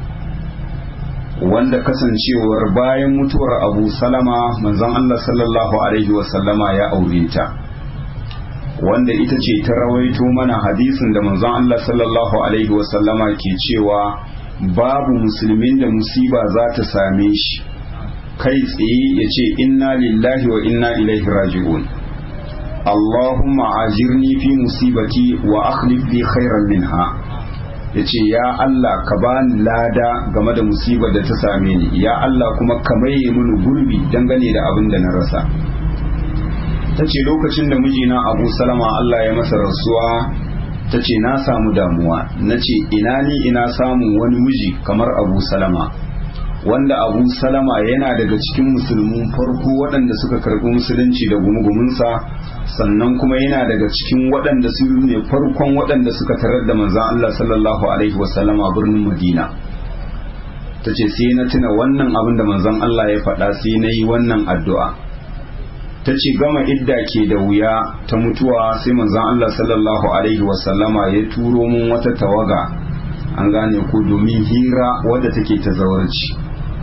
wanda kasancewar bayan mutuwar abu salama manzon Allah sallallahu alaihi wasallama ya aure ta wanda ita ce ta rawaito mana hadisin da manzon Allah sallallahu alaihi wasallama ke cewa babu musulmin da musiba za ta same shi kai tsaye ya ce inna lillahi wa inna ilaihi raji'un Allahumma ajirni fi musibati wa akhlif li khairan minha ya ce ya Allah ka bani lada game da musibar da ta same ni ya Allah kuma ka maye mini gurbi dangane da abin da na rasa ta ce lokacin da mijina abu salama Allah ya masa rasuwa ta ce na samu damuwa na ce ina ni ina samun wani miji kamar abu salama wanda abu salama yana daga cikin musulmin farko waɗanda suka karɓi musulunci da gumugumunsa sannan kuma yana daga cikin waɗanda su ne farkon waɗanda suka tarar da manzan Allah sallallahu alaihi wasallama birnin madina ta ce sai na tuna wannan abin da manzan Allah ya faɗa sai na yi wannan addu'a ta ce gama idda ke da wuya ta mutuwa sai manzan Allah sallallahu alaihi wasallama ya turo mun wata tawaga an gane ku domin hira wadda take ta zawarci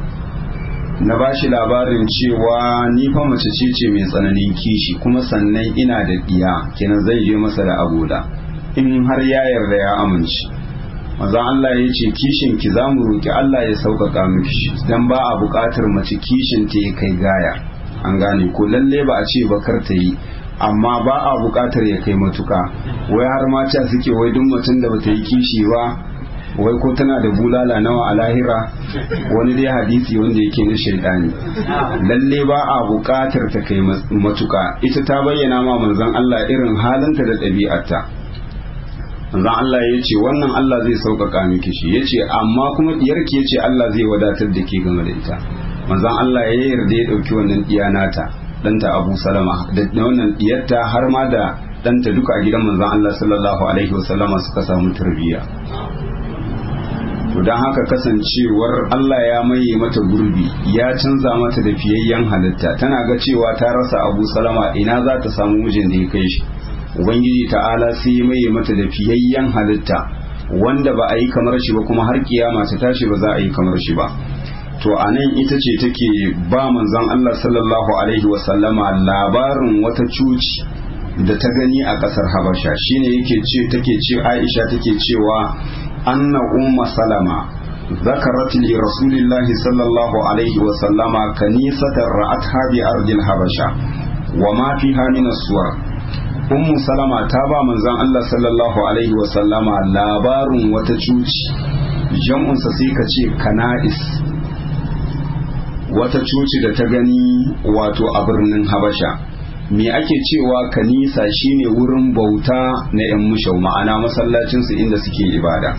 na ba shi labarin cewa ni fa mace ce ce mai tsananin kishi kuma sannan ina da ɗiya kenan zai je masa da agoda in har ya yarda ya amince maza Allah ya ce kishin ki za mu roki Allah ya sauƙaƙa miki dan ba a buƙatar mace kishin ta ya kai gaya an gane ko lalle ba a ce bakar ta yi amma ba a buƙatar ya kai matuka wai har mata suke wai duk mutum da bata yi kishi ba wai ko tana da bulala nawa a lahira wani dai hadisi wanda yake na shaidani lalle ba a buƙatar ta kai matuka ita ta bayyana ma manzon Allah irin halinta da ɗabi'arta manzon Allah ya ce wannan Allah zai sauƙaƙa miki shi ya ce amma kuma diyarki ya ce Allah zai wadatar da ke game da ita manzon Allah ya yarda ya ɗauki wannan ɗiya nata ɗanta Abu Salama da wannan ɗiyarta har ma da ɗanta duka a gidan manzon Allah sallallahu alaihi wasallama suka samu tarbiyya to don haka kasancewar Allah ya maye mata gurbi ya canza mata da fiyayyen halitta tana ga cewa ta rasa abu salama ina za ta samu mijin da ya kai shi ubangiji ta'ala sai ya maye mata da fiyayyen halitta wanda ba a yi kamar shi ba kuma har kiyama ta tashi ba za a yi kamar shi ba to a nan ita ce take ba manzon Allah sallallahu alaihi wasallama labarin wata cuci da ta gani a kasar habasha shine yake ce take ce aisha take cewa أن أم سلمة ذكرت لرسول الله صلى الله عليه وسلم كنيسة رأتها بأرض الحبشة وما فيها من الصور أم سلمة تابع من زان الله صلى الله عليه وسلم لابار وتجوج جمع سسيكة كنائس wata coci da ta gani wato a birnin habasha me ake cewa kanisa shine wurin bauta na 'yan mushau ma'ana masallacinsu inda suke ibada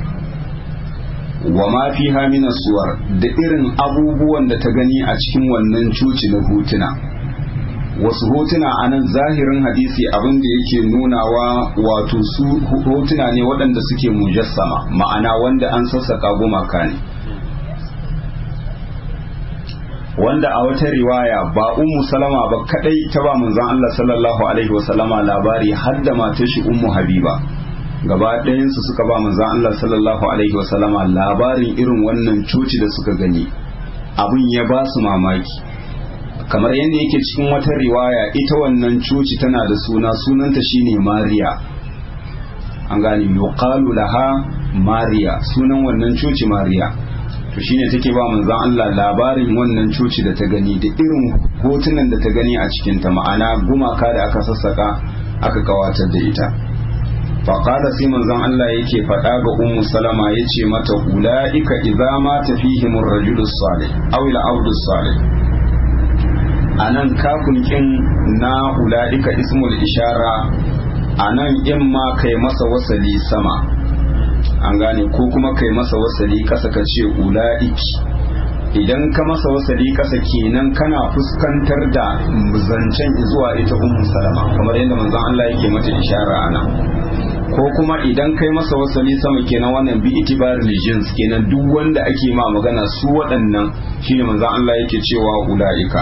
wa ma fi hamina suwar da irin abubuwan da ta gani a cikin wannan coci na hutuna wasu hotuna a nan zahirin hadisi abin da yake nunawa wato su hotuna ne waɗanda suke mujassama ma'ana wanda an sassaka gumaka ne wanda a wata riwaya ba ummu salama ba kadai ta ba manzon Allah sallallahu alaihi wasallama labari har da matar shi ummu habiba gaba ɗayansu suka ba manzon Allah sallallahu alaihi wasallama labarin irin wannan coci da suka gani abin ya ba su mamaki kamar yadda yake cikin wata riwaya ita wannan coci tana da suna sunanta shine mariya an gane yuqalu laha mariya sunan wannan coci mariya to shine take ba manzon Allah labarin wannan coci da ta gani da irin hotunan da ta gani a cikin ta ma'ana gumaka da aka sassaka aka kawatar da ita faƙada sai manzon Allah yake faɗa ga ummu salama yace mata ulaika idza ma tafihim ar-rajulu salih aw al-abdu salih anan kafin kin na ulaika ismul ishara anan in ma kai masa wasali sama an gane ko kuma kai masa wasali kasa ka ce ula'iki idan ka masa wasali kasa kenan kana fuskantar da zancen zuwa ita ummu salama kamar yadda manzon Allah yake mata ishara ana ko kuma idan kai masa wasali sama kenan wannan bi itibar jins kenan duk wanda ake ma magana su waɗannan shine manzon Allah yake cewa ula'ika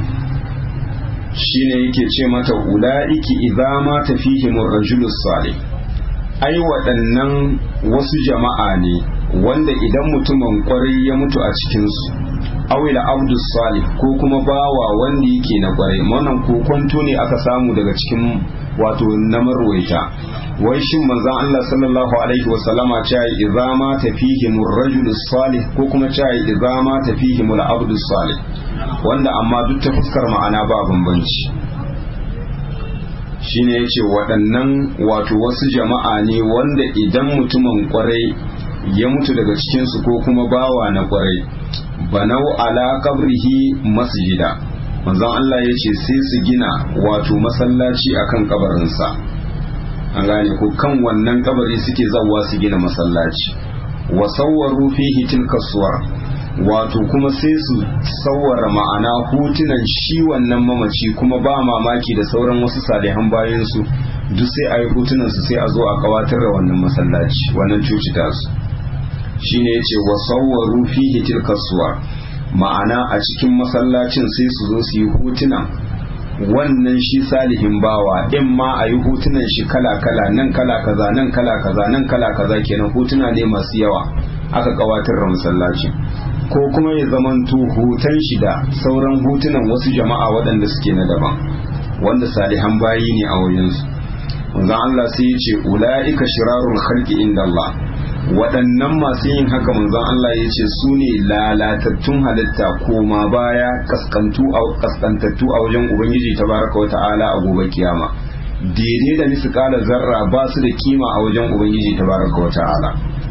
shine yake ce mata ula'iki idza ma tafihimur rajulus salih ai waɗannan wasu jama'a ne wanda idan mutumin kwarai ya mutu a cikinsu awila abdus salih ko kuma bawa wanda yake na kwarai wannan kokonto ne aka samu daga cikin wato na marwaita wai shin manzon Allah sallallahu alaihi wa sallama cewa idza ma tafihim ar-rajul salih ko kuma cewa idza ma tafihim al-abdus salih wanda amma duk ta fuskar ma'ana ba bambanci shine yace waɗannan wato wasu jama'a ne wanda idan mutumin kwarai ya mutu daga cikinsu ko kuma bawa na kwarai banau ala kabrihi masjida manzon Allah ya ce sai su gina wato masallaci akan kabarinsa an gane ko kan wannan kabari suke zawwa su gina masallaci wa sawwaru fihi tilka suwar wato kuma sai su sawwara ma'ana hotunan shi wannan mamaci kuma ba mamaki da sauran wasu salihan bayan su duk sai a yi hotunan su sai a zo a kawatar da wannan masallaci wannan cuci tasu shine yace wa sawwaru fihi tilka suwar ma'ana a cikin masallacin sai su zo su yi hotunan wannan shi salihin bawa in ma a yi hotunan shi kala-kala nan kala kaza nan kala kaza nan kala kaza kenan hotuna ne masu yawa aka kawatar da masallaci ko kuma ya zamanto hoton shi da sauran hotunan wasu jama'a waɗanda suke na daban wanda salihan bayi ne a wajensu wanzan Allah sai ya ce ula'ika shirarul khalqi inda Allah waɗannan masu yin haka manzon Allah ya ce su ne lalatattun halitta koma baya kaskantattu a wajen Ubangiji tabaraka wa ta'ala a gobe kiyama daidai da nisu kala zarra ba su da kima a wajen Ubangiji tabaraka wa ta'ala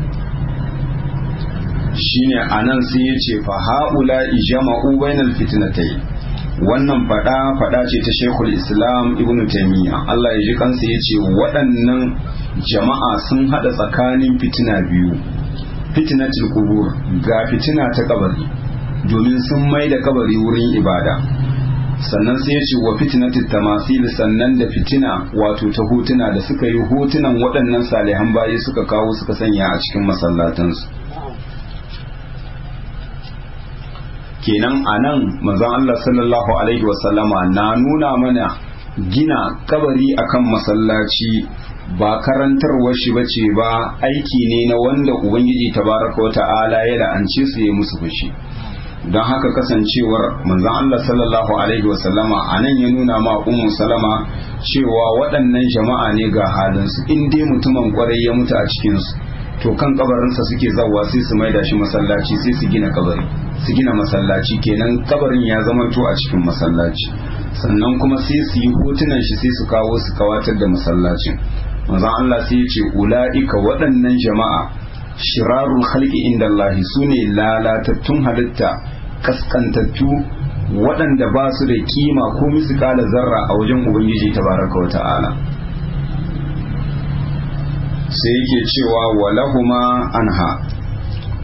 shine anan sai ya ce fa haula ijma'u bainal fitnatai wannan fada fada ce ta Sheikhul Islam Ibn Taymiyyah Allah ya ji kansa yace waɗannan jama'a sun hada tsakanin fitina biyu fitnatul qubur ga fitina ta kabari domin sun mai da kabari wurin ibada sannan sai yace wa fitnatul tamasil sannan da fitina wato ta hotuna da suka yi hotunan waɗannan salihan bayi suka kawo suka sanya a cikin masallatansu kenan a nan manzon Allah sallallahu alaihi wasallama na nuna mana gina kabari akan masallaci ba karantarwar shi bace ba aiki ne na wanda ubangiji tabaraka wa ta'ala ya la'ance su ya musu fushi don haka kasancewar manzon Allah sallallahu alaihi wasallama a nan ya nuna ma ummu salama cewa waɗannan jama'a ne ga halinsu in dai mutumin kwarai ya mutu a cikinsu to kan kabarinsa suke zawa sai su maida shi masallaci sai su gina kabari su gina masallaci kenan kabarin ya zamanto a cikin masallaci sannan kuma sai su yi hotunan shi sai su kawo su kawatar da masallacin manzon Allah sai ya ce ula'ika waɗannan jama'a shirarul khalqi inda Allah sune lalatattun halitta kaskantattu waɗanda ba su da kima ko misƙala zarra a wajen ubangiji tabaraka wa ta'ala sai yake cewa walahuma anha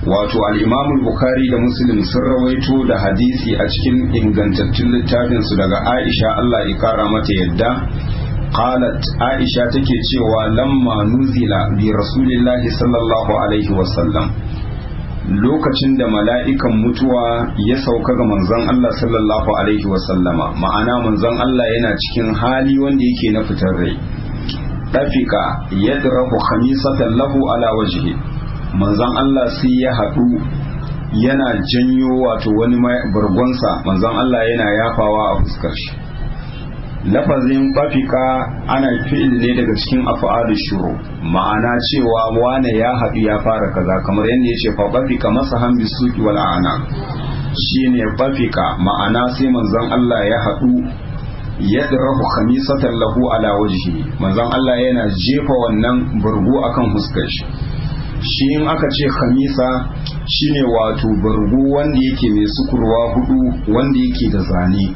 wato al'imamul bukari da muslim sun rawaito da hadisi a cikin ingantattun littafinsu daga aisha allah ya kara mata yadda qalat aisha take cewa lamma nuzila bi rasulillahi sallallahu alaihi wasallam lokacin da mala'ikan mutuwa ya sauka ga manzon Allah sallallahu alaihi wasallama ma'ana manzon Allah yana cikin hali wanda yake na fitar rai ɗafika yadrahu khamisatan lahu ala wajhi manzon Allah sai ya haɗu yana janyo wato wani bargonsa manzon Allah yana yafawa a fuskar shi lafazin bafika ana fi'il ne daga cikin af'alu shuru ma'ana cewa wane ya haɗu ya fara kaza kamar yadda ya ce fa bafika masahan bisuki wal ana shine bafika ma'ana sai manzon Allah ya haɗu yadrahu khamisatan lahu ala wajhi manzon Allah yana jefa wannan burgu akan fuskar shi shi in aka ce khamisa shine wato burgu wanda yake mai sukurwa hudu wanda yake da zane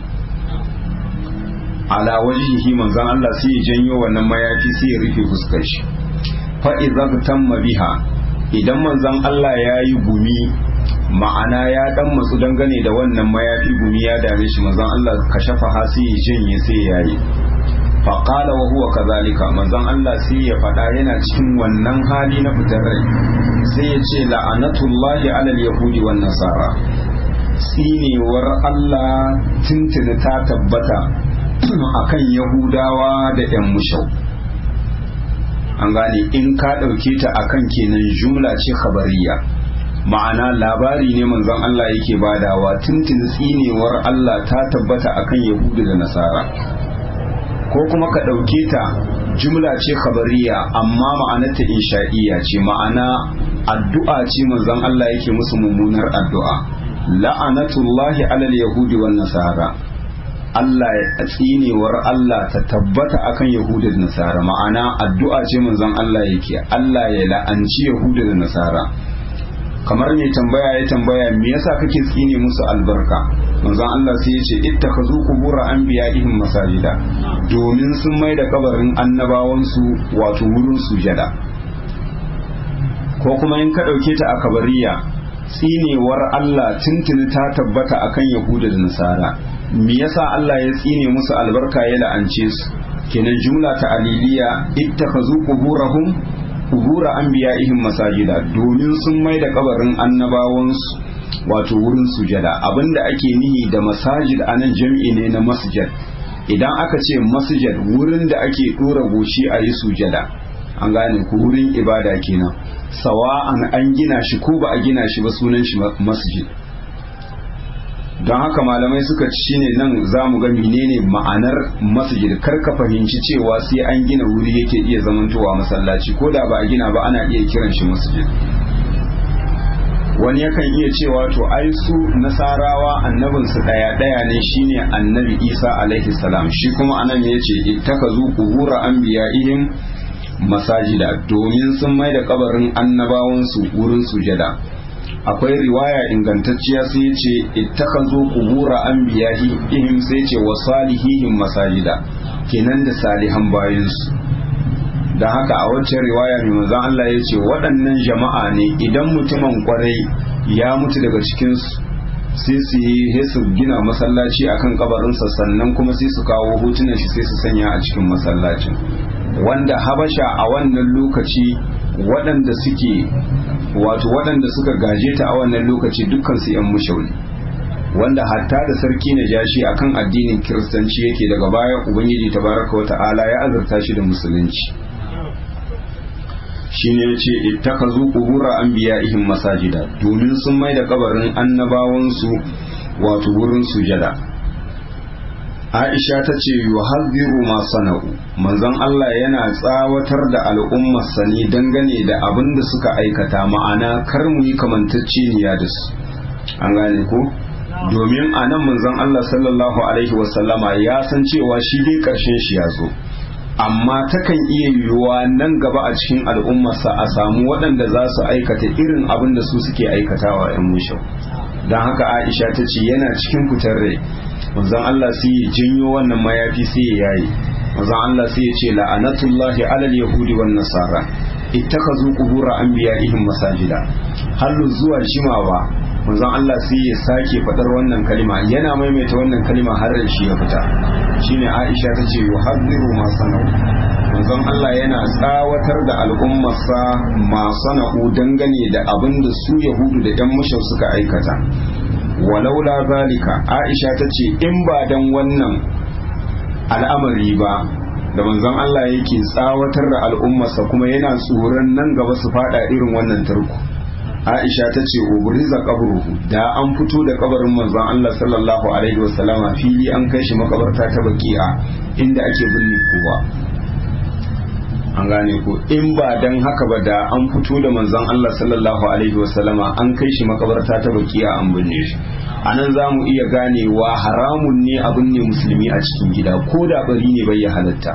ala wajhihi manzon Allah sai ya janyo wannan mayafi sai ya rufe fuskar shi fa idza tamma biha idan manzon Allah ya yi gumi ma'ana ya dan matsu dangane da wannan mayafi gumi ya dame shi manzon Allah kashafa ha sai ya janye sai ya yi fa qala wa huwa kadhalika manzon Allah sai ya faɗa yana cikin wannan hali na fitar rai sai ya ce la'anatullahi alal yahudi wan nasara tsinewar Allah tuntuni ta tabbata akan yahudawa da 'yan mushau an gane in ka ɗauke ta akan kenan jumla ce khabariya ma'ana labari ne manzon Allah yake badawa tuntun tsinewar Allah ta tabbata akan yahudu da nasara ko kuma ka ɗauke ta jumla ce khabariya amma ma'anarta insha'iya ce ma'ana addu'a ce manzon Allah yake musu mummunar addu'a la'anatullahi alal yahudi wan nasara Allah ya tsinewar Allah ta tabbata akan Yahuda da Nasara ma'ana addu'a ce manzon Allah yake Allah ya la'anci Yahuda da Nasara kamar mai tambaya ya tambaya me yasa kake tsine musu albarka manzon Allah sai ya ce ittakhazu qubur anbiya'ihim masajida domin sun mai da kabarin annabawansu wato wurin sujada ko kuma in ka dauke ta a kabariya tsinewar Allah tuntuni ta tabbata akan Yahuda da Nasara me yasa Allah ya tsine musu albarka ya la'ance su kenan jumla ta aliliya ittakhazu quburahum qubura anbiya'ihim masajida domin sun mai da kabarin annabawansu wato wurin sujada abinda ake nihi da masajid anan jam'i ne na masjid idan aka ce masjid wurin da ake dora goshi a yi sujada an gane ku wurin ibada kenan sawa'an an gina shi ko ba a gina shi ba sunan shi masjid don haka malamai suka ci shine nan za mu ga menene ma'anar masjid kar ka fahimci cewa sai an gina wuri yake iya zamantowa masallaci ko da ba a gina ba ana iya kiran shi masjid wani yakan iya cewa to ai su nasarawa annabinsu daya daya ne shine annabi isa alaihi salam shi kuma anan ya ce ittakazu qubura anbiya'ihim masajida domin sun mai da kabarin annabawansu wurin sujada akwai riwaya ingantacciya sai ya ce ittakazu qubura anbiya'ihim sai ce wa salihihim masajida kenan da salihan bayansu da haka a waccan riwaya mai manzon Allah ya ce waɗannan jama'a ne idan mutumin kwarai ya mutu daga cikinsu sai su yi su gina masallaci akan kabarinsa sannan kuma sai su kawo hotunan shi sai su sanya a cikin masallacin wanda habasha a wannan lokaci waɗanda suke wato waɗanda suka gaje ta a wannan lokaci dukkan su yan mushauri wanda hatta da sarki na jashi akan addinin kiristanci yake daga baya ubangiji tabaraka wa ta'ala ya azurta shi da musulunci shine yace ittakazu qubura anbiya'ihim masajida domin sun mai da kabarin annabawansu wato wurin sujada Aisha ta ce yuhadhiru ma sana'u manzon Allah yana tsawatar da al'ummar sani dangane da abin da suka aikata ma'ana kar mu yi kamantacceniya da su an gane ko domin a nan manzon Allah sallallahu alaihi wasallama ya san cewa shi dai karshen shi ya zo amma takan iya yiwuwa nan gaba a cikin al'ummarsa a samu waɗanda za su aikata irin abin da su suke aikatawa 'yan mushau don haka aisha ta ce yana cikin fitar rai manzon Allah sai ya janyo wannan mayafi sai ya yayi manzon Allah sai ya ce la'anatullahi alal yahudi wan nasara ittakazu qubur anbiya'ihim masajida hallu zuwa jimawa manzon Allah sai ya sake faɗar wannan kalima yana maimaita wannan kalima har da shi ya fita shine Aisha ta ce yuhadhiru ma sanau manzon Allah yana tsawatar da al'ummarsa ma sana'u dangane da abin da su Yahudu da ‘yan mushau suka aikata walaula zalika Aisha ta ce in ba dan wannan al'amari ba da manzon Allah yake tsawatar da al'ummarsa kuma yana tsoron nan gaba su fada irin wannan tarko Aisha ta ce ubriza qabruhu da an fito da kabarin manzon Allah sallallahu alaihi wasallama fili an kai shi makabarta ta baki'a inda ake binne kowa an gane ko in ba dan haka ba da an fito da manzon Allah sallallahu alaihi wasallama an kai shi makabarta ta baki'a an binne shi anan za mu iya ganewa haramun ne abin ne musulmi a cikin gida ko da bari ne bai ya halatta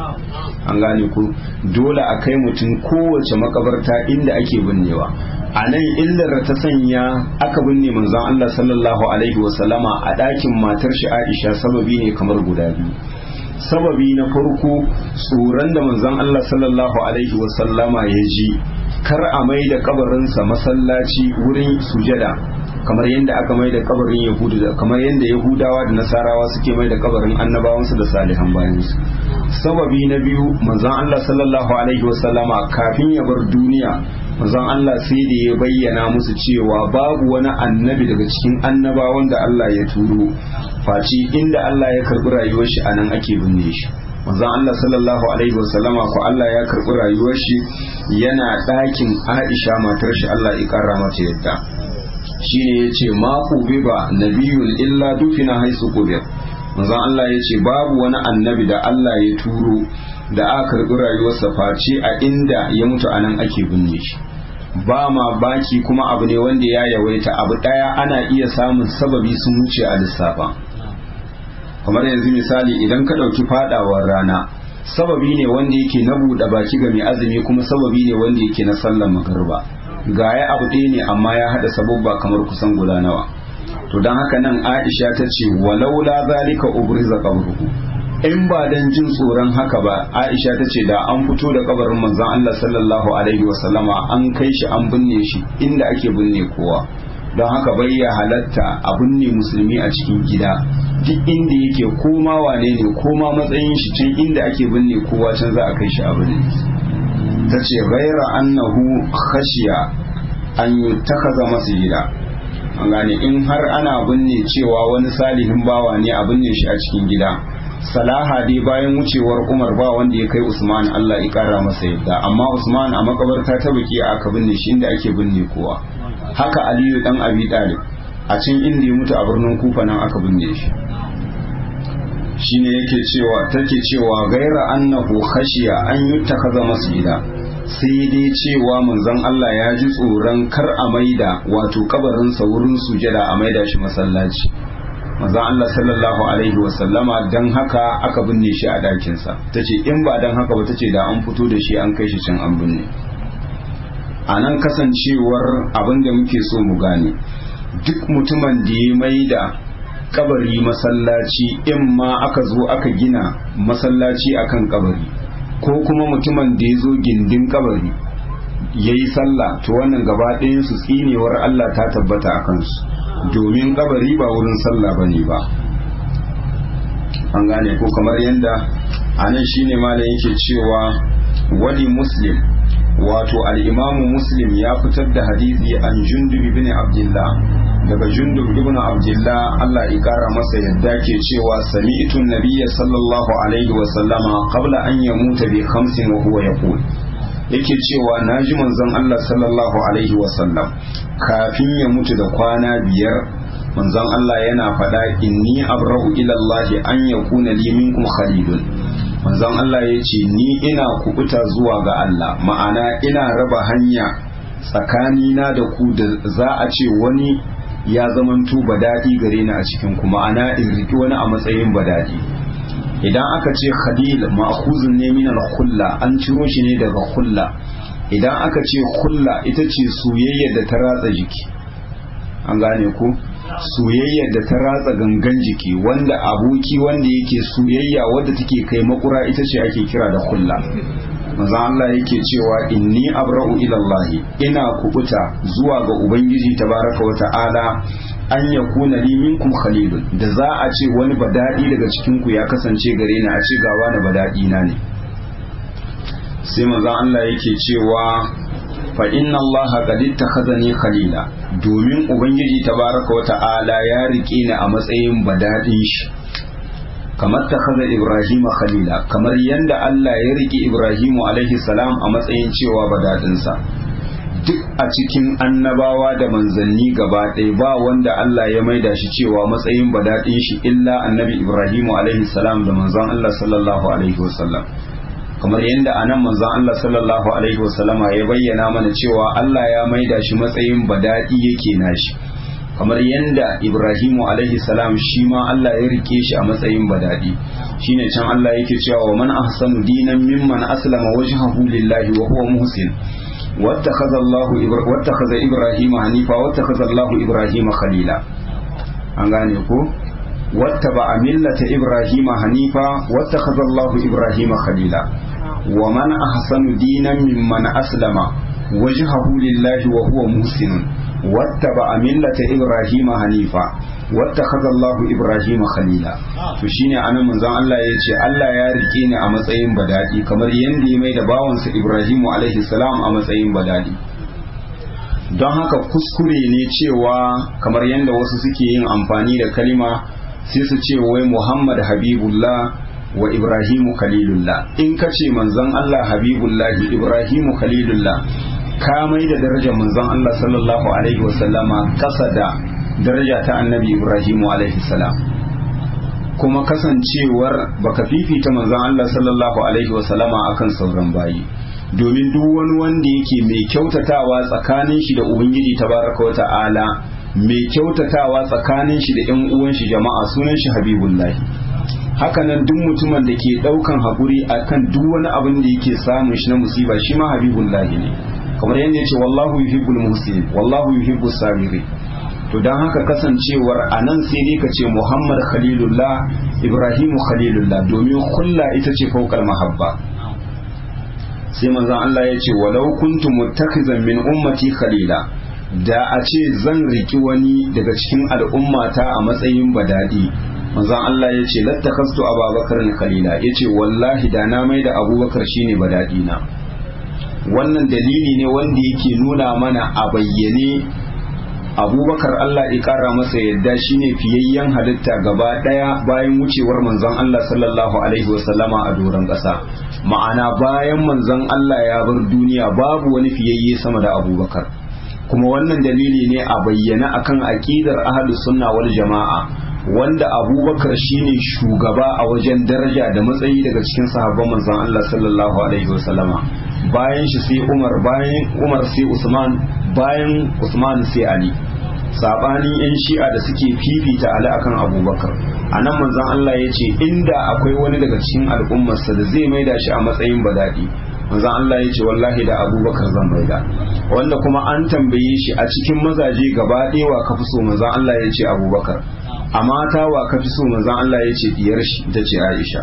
an gane ku dole a kai mutum kowace makabarta inda ake binnewa a nan illar ta sanya aka binne manzon Allah sallallahu alaihi wasallama a ɗakin matar shi Aisha sababi ne kamar guda biyu sababi na farko tsoron da manzon Allah sallallahu alaihi wasallama ya ji kar a mai da kabarinsa masallaci wurin sujada kamar yadda aka mai da kabarin yahudu da kamar yadda yahudawa da nasarawa suke mai da kabarin annabawansu da salihan bayansu sababi na biyu manzon Allah sallallahu alaihi wasallama kafin ya bar duniya manzon Allah sai da ya bayyana musu cewa babu wani annabi daga cikin annabawan da Allah ya turo face inda Allah ya karbi rayuwar shi anan ake binne shi manzon Allah sallallahu alaihi wasallama ko Allah ya karbi rayuwar shi yana ɗakin Aisha matar shi Allah ya kara mata yadda shine yace ma ba nabiyun illa dufina haisu qubir manzon Allah yace babu wani annabi da Allah ya turo da aka karbi rayuwarsa face a inda ya mutu anan ake binne shi ba ma baki kuma abu ne wanda ya yawaita abu daya ana iya samun sababi sun wuce a lissafa kamar yanzu misali idan ka ɗauki fadawar rana sababi ne wanda yake na buɗe baki ga mai azumi kuma sababi ne wanda yake na sallar magarba ga ya abu ɗaya ne amma ya haɗa sababba kamar kusan guda nawa to don haka nan aisha ta ce walaula zalika ubriza qabruhu in ba dan jin tsoron haka ba aisha ta ce da an fito da kabarin manzon Allah sallallahu alaihi wasallama an kai shi an binne shi inda ake binne kowa don haka bai ya halatta a binne musulmi a cikin gida duk inda yake koma wane ne koma matsayin shi can inda ake binne kowa can za a kai shi a binne ta ce gaira annahu khashiya an yi takaza masjida an gane in har ana binne cewa wani salihin bawa ne a binne shi a cikin gida salaha dai bayan wucewar umar ba wanda ya kai usman allah ya kara masa yadda amma usman a makabarta ta baki aka binne shi inda ake binne kowa haka aliyu dan abi talib a can inda ya mutu a birnin kufa nan aka binne shi shine yake cewa take cewa gaira annahu khashiya an yuttakaza masjida sai dai cewa manzon Allah ya ji tsoron kar a maida wato kabarinsa wurin sujada a maida shi masallaci manzon Allah sallallahu alaihi wa sallama dan haka aka binne shi a dakin sa tace in ba dan haka ba tace da an fito da shi an kai shi can an binne a nan kasancewar abin da muke so mu gane duk mutumin da ya maida kabari masallaci in ma aka zo aka gina masallaci akan kabari ko kuma mutumin da ya zo gindin kabari ya yi sallah to wannan gaba su tsinewar Allah ta tabbata a kansu domin kabari ba wurin sallah ba ne ba an gane ko kamar yadda a nan shine malam yake cewa wali muslim wato al'imamu muslim ya fitar da hadisi an jundub ibn abdullah daga jundub ibn abdullah Allah ya kara masa yadda ke cewa sami'tu nabiyya sallallahu alaihi wa sallama qabla an yamuta bi khamsin wa huwa yaqul yake cewa naji manzon Allah sallallahu alaihi wa sallam kafin ya mutu da kwana biyar manzon Allah yana faɗa inni abra'u ila Allah an yakuna li minkum khalilun manzon Allah ya ce ni ina kubuta zuwa ga Allah ma'ana ina raba hanya tsakanina da ku da za a ce wani ya zamanto badadi gare ni a cikin ku ma'ana in riki wani a matsayin badadi idan aka ce khalil ma'khuzun ne min al-khulla an ciro shi ne daga khulla idan aka ce khulla ita ce soyayya da ta ratsa jiki an gane ku soyayya da ta ratsa gangan jiki wanda aboki wanda yake soyayya wadda take kai makura ita ce ake kira da kulla manzon Allah yake cewa inni abra'u ila Allah ina kubuta zuwa ga ubangiji tabaraka wa ta'ala an yakuna li minkum khalilun da za a ce wani badadi daga cikin ku ya kasance gare ni a ce ga wani badadi na ne sai manzon Allah yake cewa fa inna Allah qad ittakhadhani khalila domin ubangiji tabaraka wa ta'ala ya rike ni a matsayin badadin shi kamar ta kaza Ibrahim khalila kamar yadda Allah ya riƙe Ibrahimu alaihi salam a matsayin cewa badadinsa duk a cikin annabawa da manzanni gaba ɗaya ba wanda Allah ya maida shi cewa matsayin badadin shi illa annabi Ibrahimu alaihi salam da manzon Allah sallallahu alaihi wasallam kamar yadda anan manzon Allah sallallahu alaihi wasallama ya bayyana mana cewa Allah ya maida shi matsayin badadi yake nashi kamar yadda Ibrahimu alaihi salam shi ma Allah ya rike shi a matsayin badadi shine can Allah yake cewa wa man ahsanu dinan mimman aslama wajhahu lillahi wa huwa muhsin wattakhadha Allah wattakhadha Ibrahima hanifa wattakhadha Allah Ibrahima khalila an gane ko wattaba millata Ibrahima hanifa wattakhadha Allah Ibrahima khalila wa man ahsanu dinan mimman aslama wajhahu lillahi wa huwa muhsinun wattaba millata ibrahima hanifa wattakhadha Allah ibrahima khalila to shine anan manzon Allah ya ce Allah ya rike ni a matsayin badadi kamar yanda ya mai da bawansa Ibrahimu alaihi salam a matsayin badadi don haka kuskure ne cewa kamar yanda wasu suke yin amfani da kalima sai su ce wai Muhammad Habibullah wa Ibrahimu Khalilullah in ka ce manzon Allah Habibullahi Ibrahimu Khalilullah ka mai da darajar manzon Allah sallallahu alaihi wasallama kasa da daraja ta annabi Ibrahimu alaihi salam kuma kasancewar baka fifita manzon Allah sallallahu alaihi wasallama akan sauran bayi domin duk wani wanda yake mai kyautatawa tsakanin shi da ubangiji tabaraka wata'ala mai kyautatawa tsakanin shi da yan uwan shi jama'a sunan shi habibullahi hakanan duk mutumin da ke daukan hakuri akan duk wani abin da yake samun shi na musiba shi ma habibullahi ne kamar yadda ya ce wallahu yuhibbul muhsinin wallahu yuhibbus sabirin to dan haka kasancewar anan sai dai ka ce Muhammad Khalilullah Ibrahimu Khalilullah domin kulla ita ce fawqal mahabba sai manzon Allah ya ce walau kuntu muttakhizan min ummati khalila da a ce zan riki wani daga cikin al'ummata a matsayin badadi manzon Allah ya ce lattakastu ababakar khalila ya ce wallahi da na mai da abubakar shine badadi na wannan dalili ne wanda yake nuna mana a bayyane abubakar Allah ya kara masa yadda shine fiyayyen halitta gaba daya bayan wucewar manzon Allah sallallahu alaihi wasallama a doron ƙasa ma'ana bayan manzon Allah ya bar duniya babu wani fiyayye sama da abubakar kuma wannan dalili ne a bayyana akan aqidar ahlus sunna wal jama'a wanda abubakar shine shugaba a wajen daraja da matsayi daga cikin sahabban manzon Allah sallallahu alaihi wasallama bayan shi sai Umar bayan Umar sai Usman bayan Usman sai Ali sabanin yan shi'a da suke fifita Ali akan Abubakar anan manzon Allah ya ce inda akwai wani daga cikin al'ummarsa da zai maida shi a matsayin badadi manzon Allah ya ce wallahi da Abubakar zan maida wanda kuma an tambaye shi a cikin mazaje gaba ɗaya wa ka fi so manzon Allah ya ce Abubakar a mata wa ka fi so manzon Allah ya ce diyar shi ita ce Aisha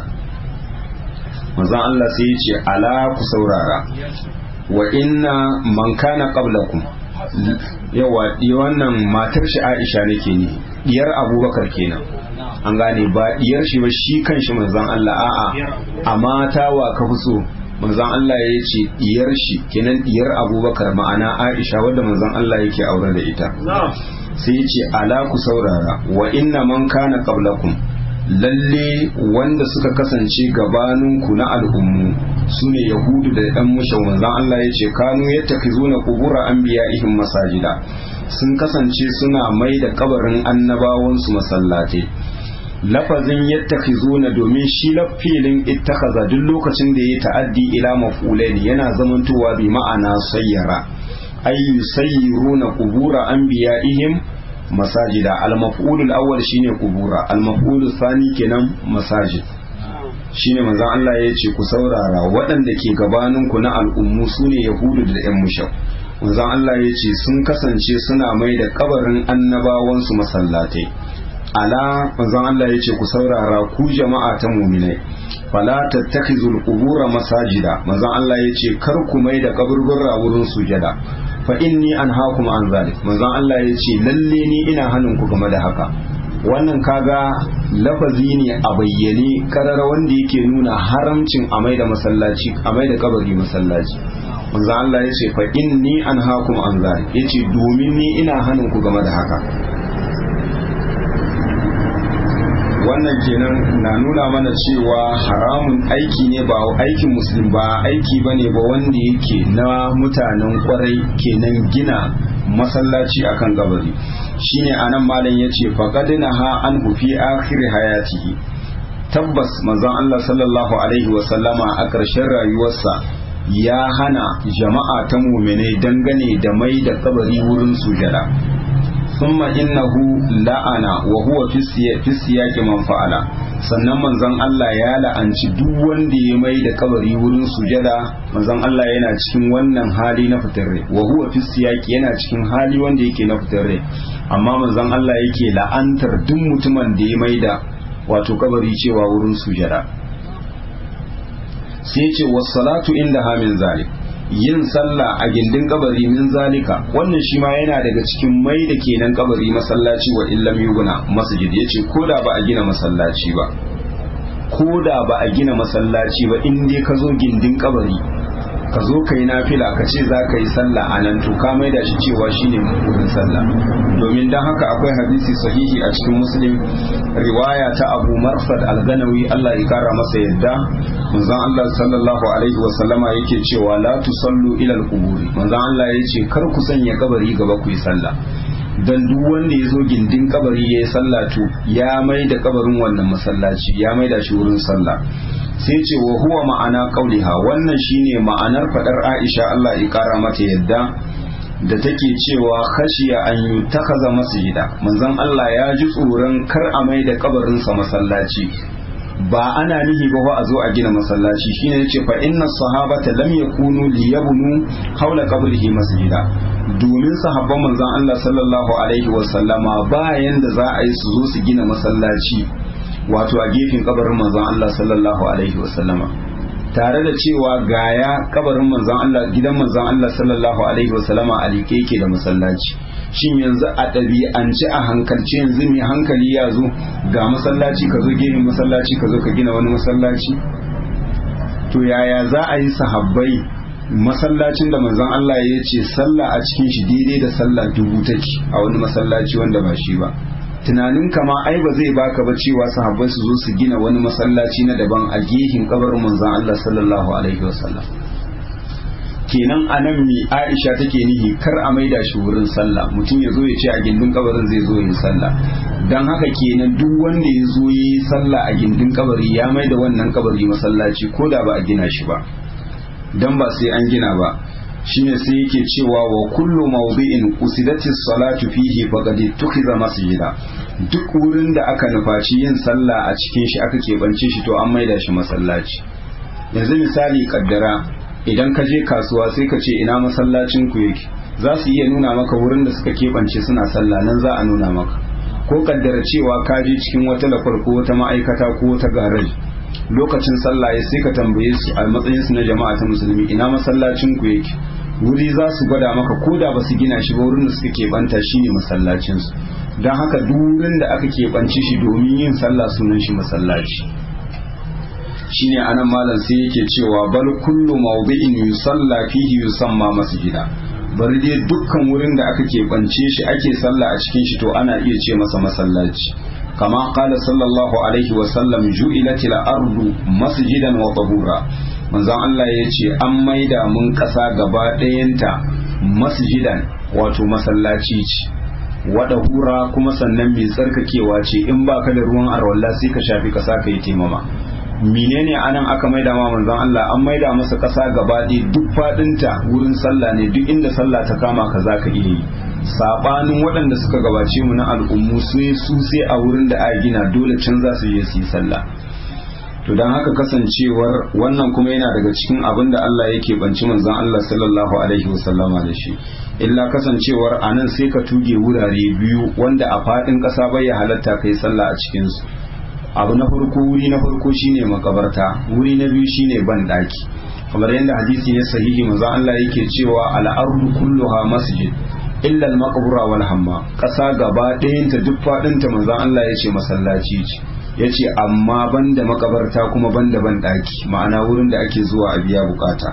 manzon Allah sai ya ce ala ku saurara wa inna man kana qablakum yawa wannan matar shi Aisha nake ne diyar Abubakar kenan an gane ba diyar shi ba shi kanshi manzon Allah a'a a mata wa ka fi so manzon Allah ya ce diyar shi kenan diyar Abubakar ma'ana Aisha wadda manzon Allah yake aure da ita sai ya ce ala ku saurara wa inna man kana qablakum lalle wanda suka kasance gabaninku na al'ummu su ne yahudu da ɗan mushau manzan Allah ya ce kanu yadda ka zo na kubura an biya ihin masajida sun kasance suna mai da kabarin annabawansu masallatai lafazin yadda ka zo na domin shi lafilin ittakaza duk lokacin da ya ta'addi ila maf'ulain yana zamantowa bi ma'ana sayyara ay yusayyiruna qubura anbiya'ihim masajida al-maf'ul al-awwal shine qubura al-maf'ul thani kenan masajid shine manzon Allah ya ce ku saurara waɗanda ke gabanin ku na al'ummu sune yahudu da ƴan mushau manzon Allah ya ce sun kasance suna mai da kabarin annabawan su masallatai ala manzon Allah ya ce ku saurara ku jama'a ta mu'minai fala tattakhizul qubura masajida manzon Allah yace kar ku mai da kaburbura wurin sujada fa inni anhaakum an zalik manzon Allah yace lalle ni ina hanin ku game da haka wannan kaga lafazi ne a bayyane karara wanda yake nuna haramcin a mai da masallaci a mai da kabari masallaci manzon Allah yace fa inni anhaakum an zalik yace domin ni ina hanin ku game da haka wannan kenan na nuna mana cewa haramun aiki ne ba aikin musulmi ba aiki ba ne ba wanda yake na mutanen kwarai kenan gina masallaci akan gabari shine anan malam yace faqadna ha an fi akhir hayatihi tabbas manzon Allah sallallahu alaihi wa sallama a ƙarshen rayuwarsa ya hana jama'a ta mu'mine dangane da mai da kabari wurin sujada ثم إنه la'ana wa huwa fi siyaqi man fa'ala sannan manzon Allah ya la'anci duk wanda ya mai da kabari wurin sujada manzon Allah yana cikin wannan hali na fitar rai wa huwa fi siyaqi yana cikin hali wanda yake na fitar rai amma manzon Allah yake la'antar duk mutumin da ya mai da wato kabari cewa wurin sujada sai ce was-salatu inda hamin zalik yin sallah a gindin kabari min zalika wannan shi ma yana daga cikin mai da kenan kabari masallaci wa illam yuguna masjid yace koda ba a gina masallaci ba koda ba a gina masallaci ba in dai ka zo gindin kabari ka zo ka yi nafila ka ce za ka yi sallah a nan to ka maida shi cewa shine wurin sallah domin dan haka akwai hadisi sahihi a cikin muslim riwaya ta abu marfad al-ganawi Allah ya kara masa yadda manzon Allah sallallahu alaihi wasallama yake cewa la tusallu ila al-quburi manzon Allah yace kar ku sanya kabari gaba ku yi sallah dan duk wanda ya zo gindin kabari ya yi sallah to ya mai da kabarin wannan masallaci ya mai da shi wurin sallah sai ce wa huwa ma'ana qauliha wannan shine ma'anar fadar Aisha Allah ya kara mata yadda da take cewa khashiya an yutakaza masjida manzon Allah ya ji tsoron kar a mai da kabarin sa masallaci ba ana nihi ba a zo a gina masallaci shine yace fa inna sahabata lam yakunu liyabnu hawla qabrihi masjida domin sahabban manzon Allah sallallahu alaihi wasallama bayan da za a yi su zo su gina masallaci wato a gefen kabarin manzon Allah sallallahu alaihi wasallama tare da cewa gaya kabarin manzon Allah gidan manzon Allah sallallahu alaihi wasallama a like yake da masallaci shin yanzu a ɗabi'ance a hankalce yanzu mai hankali ya zo ga masallaci ka zo gefen masallaci ka zo ka gina wani masallaci to yaya za a yi sahabbai masallacin da manzon Allah ya ce sallah a cikin shi daidai da sallah dubu take a wani masallaci wanda ba shi ba tunanin kama ai ba zai baka ba cewa sahabbai su zo su gina wani masallaci na daban a gehin kabarin manzon Allah sallallahu alaihi wasallam kenan anan mi Aisha take nihi kar a maida shi wurin sallah mutum ya zo ya ce a gindin kabarin zai zo yin sallah dan haka kenan duk wanda ya zo yi sallah a gindin kabari ya maida wannan kabari masallaci ko da ba a gina shi ba dan ba sai an gina ba shine sai yake cewa wa kullu mawdi'in usidatis salatu fihi faqad tukhiza masjida duk wurin da aka nufaci yin sallah a cikin shi aka keɓance shi to an maida shi masallaci yanzu misali kaddara idan ka je kasuwa sai ka ce ina masallacin ku yake za su iya nuna maka wurin da suka keɓance suna sallah nan za a nuna maka ko kaddara cewa ka je cikin wata lafar ko wata ma'aikata ko wata garaji lokacin sallah ya sai ka tambaye su a matsayin su na jama'a ta musulmi ina masallacin ku yake wuri za su gwada maka ko da ba su gina shi ba wurin da suka keɓanta shi ne masallacin su don haka duk wurin da aka keɓanci shi domin yin sallah sunan shi masallaci shine anan malam sai yake cewa bal kullu mawdi'in yusalla fihi yusamma masjida bari dai dukkan wurin da aka keɓance shi ake sallah a cikin shi to ana iya ce masa masallaci kama qala sallallahu alaihi wa sallam ju'ilat al-ardu masjidan wa tahura manzon Allah ya ce an maida mun ƙasa gaba ɗayanta masjidan wato masallaci ce wada hura kuma sannan mai tsarkakewa ce in baka da ruwan arwalla sai ka shafi ƙasa ka yi taimama menene anan aka maida ma manzon Allah an maida masa ƙasa gaba ɗaya duk faɗinta wurin sallah ne duk inda sallah ta kama ka za ka iya yi sabanin waɗanda suka gabace mu na al'ummu sai su sai a wurin da aka gina dole can za su je su yi sallah to don haka kasancewar wannan kuma yana daga cikin abin da Allah yake banci manzon Allah sallallahu alaihi wasallama da shi illa kasancewar anan sai ka tuge wurare biyu wanda a faɗin ƙasa bai ya halatta kai sallah a cikin su abu na farko wuri na farko shine makabarta wuri na biyu shine ban daki kamar yadda hadisi ne sahihi manzo Allah yake cewa al-ardu kulluha masjid illa al-maqbura wal hamma kasa gaba ɗayan ta duk fadin ta manzo Allah yace masallaci ce yace amma banda makabarta kuma banda ban daki ma'ana wurin da ake zuwa a biya bukata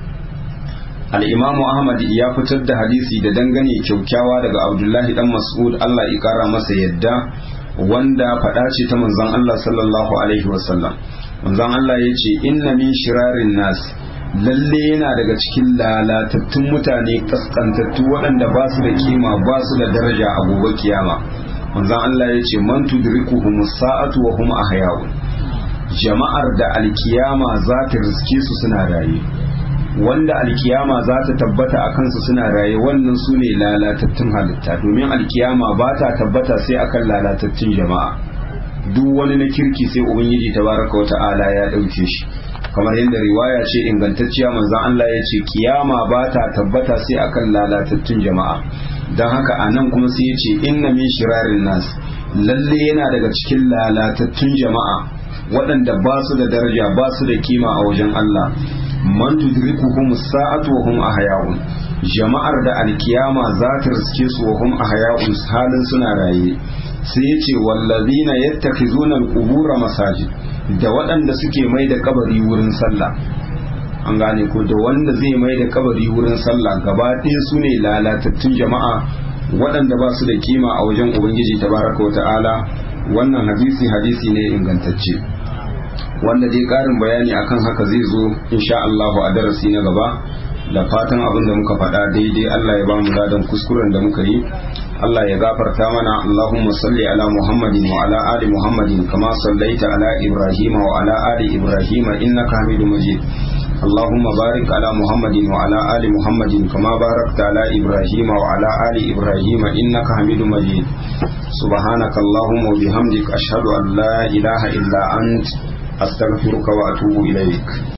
al-imamu Ahmad ya fitar da hadisi da dangane kyaukyawa daga Abdullahi dan Mas'ud Allah ya kara masa yadda wanda faɗa ce ta manzon Allah sallallahu alaihi wasallam manzon Allah ya ce inna min shirarin nas lalle yana daga cikin lalatattun mutane kaskantattu waɗanda ba su da kima ba su da daraja a gobe kiyama manzon Allah ya ce man tudrikuhum sa'atu wa hum ahya'un jama'ar da alkiyama za ta riske su suna raye wanda alkiyama za ta tabbata a kansu suna raye wannan su ne lalatattun halitta domin alkiyama ba ta tabbata sai akan lalatattun jama'a duk wani na kirki sai ubangiji tabaraka wa ta'ala ya ɗauke shi kamar yadda riwaya ce ingantacciya manzon Allah ya ce kiyama ba ta tabbata sai akan lalatattun jama'a don haka a nan kuma sai ya ce inna min shirarin nas lalle yana daga cikin lalatattun jama'a waɗanda ba su da daraja ba su da kima a wajen Allah man tudrikuhum sa'atu wa hum ahya'un jama'ar da alkiyama za ta riske su wa hum ahya'un halin suna raye sai yace wallazina yattakhizuna alqubura masajid da waɗanda suke mai da kabari wurin sallah an gane ko da wanda zai mai da kabari wurin sallah gaba ɗaya su ne lalatattun jama'a waɗanda ba su da kima a wajen ubangiji tabaraka wa ta'ala wannan hadisi hadisi ne ingantacce wanda dai ƙarin bayani akan haka zai zo insha Allahu a darasi na gaba da fatan abin da muka faɗa daidai Allah ya ba mu ladan kuskuren da muka yi Allah ya gafarta mana Allahumma salli ala Muhammadin wa ala ali Muhammadin kama sallaita ala Ibrahim wa ala ali Ibrahim innaka Hamidum Majid اللهم بارك على محمد وعلى آل محمد كما باركت على إبراهيم وعلى آل إبراهيم إنك حميد مجيد سبحانك اللهم وبحمدك أشهد أن لا إله إلا أنت أستغفرك وأتوب إليك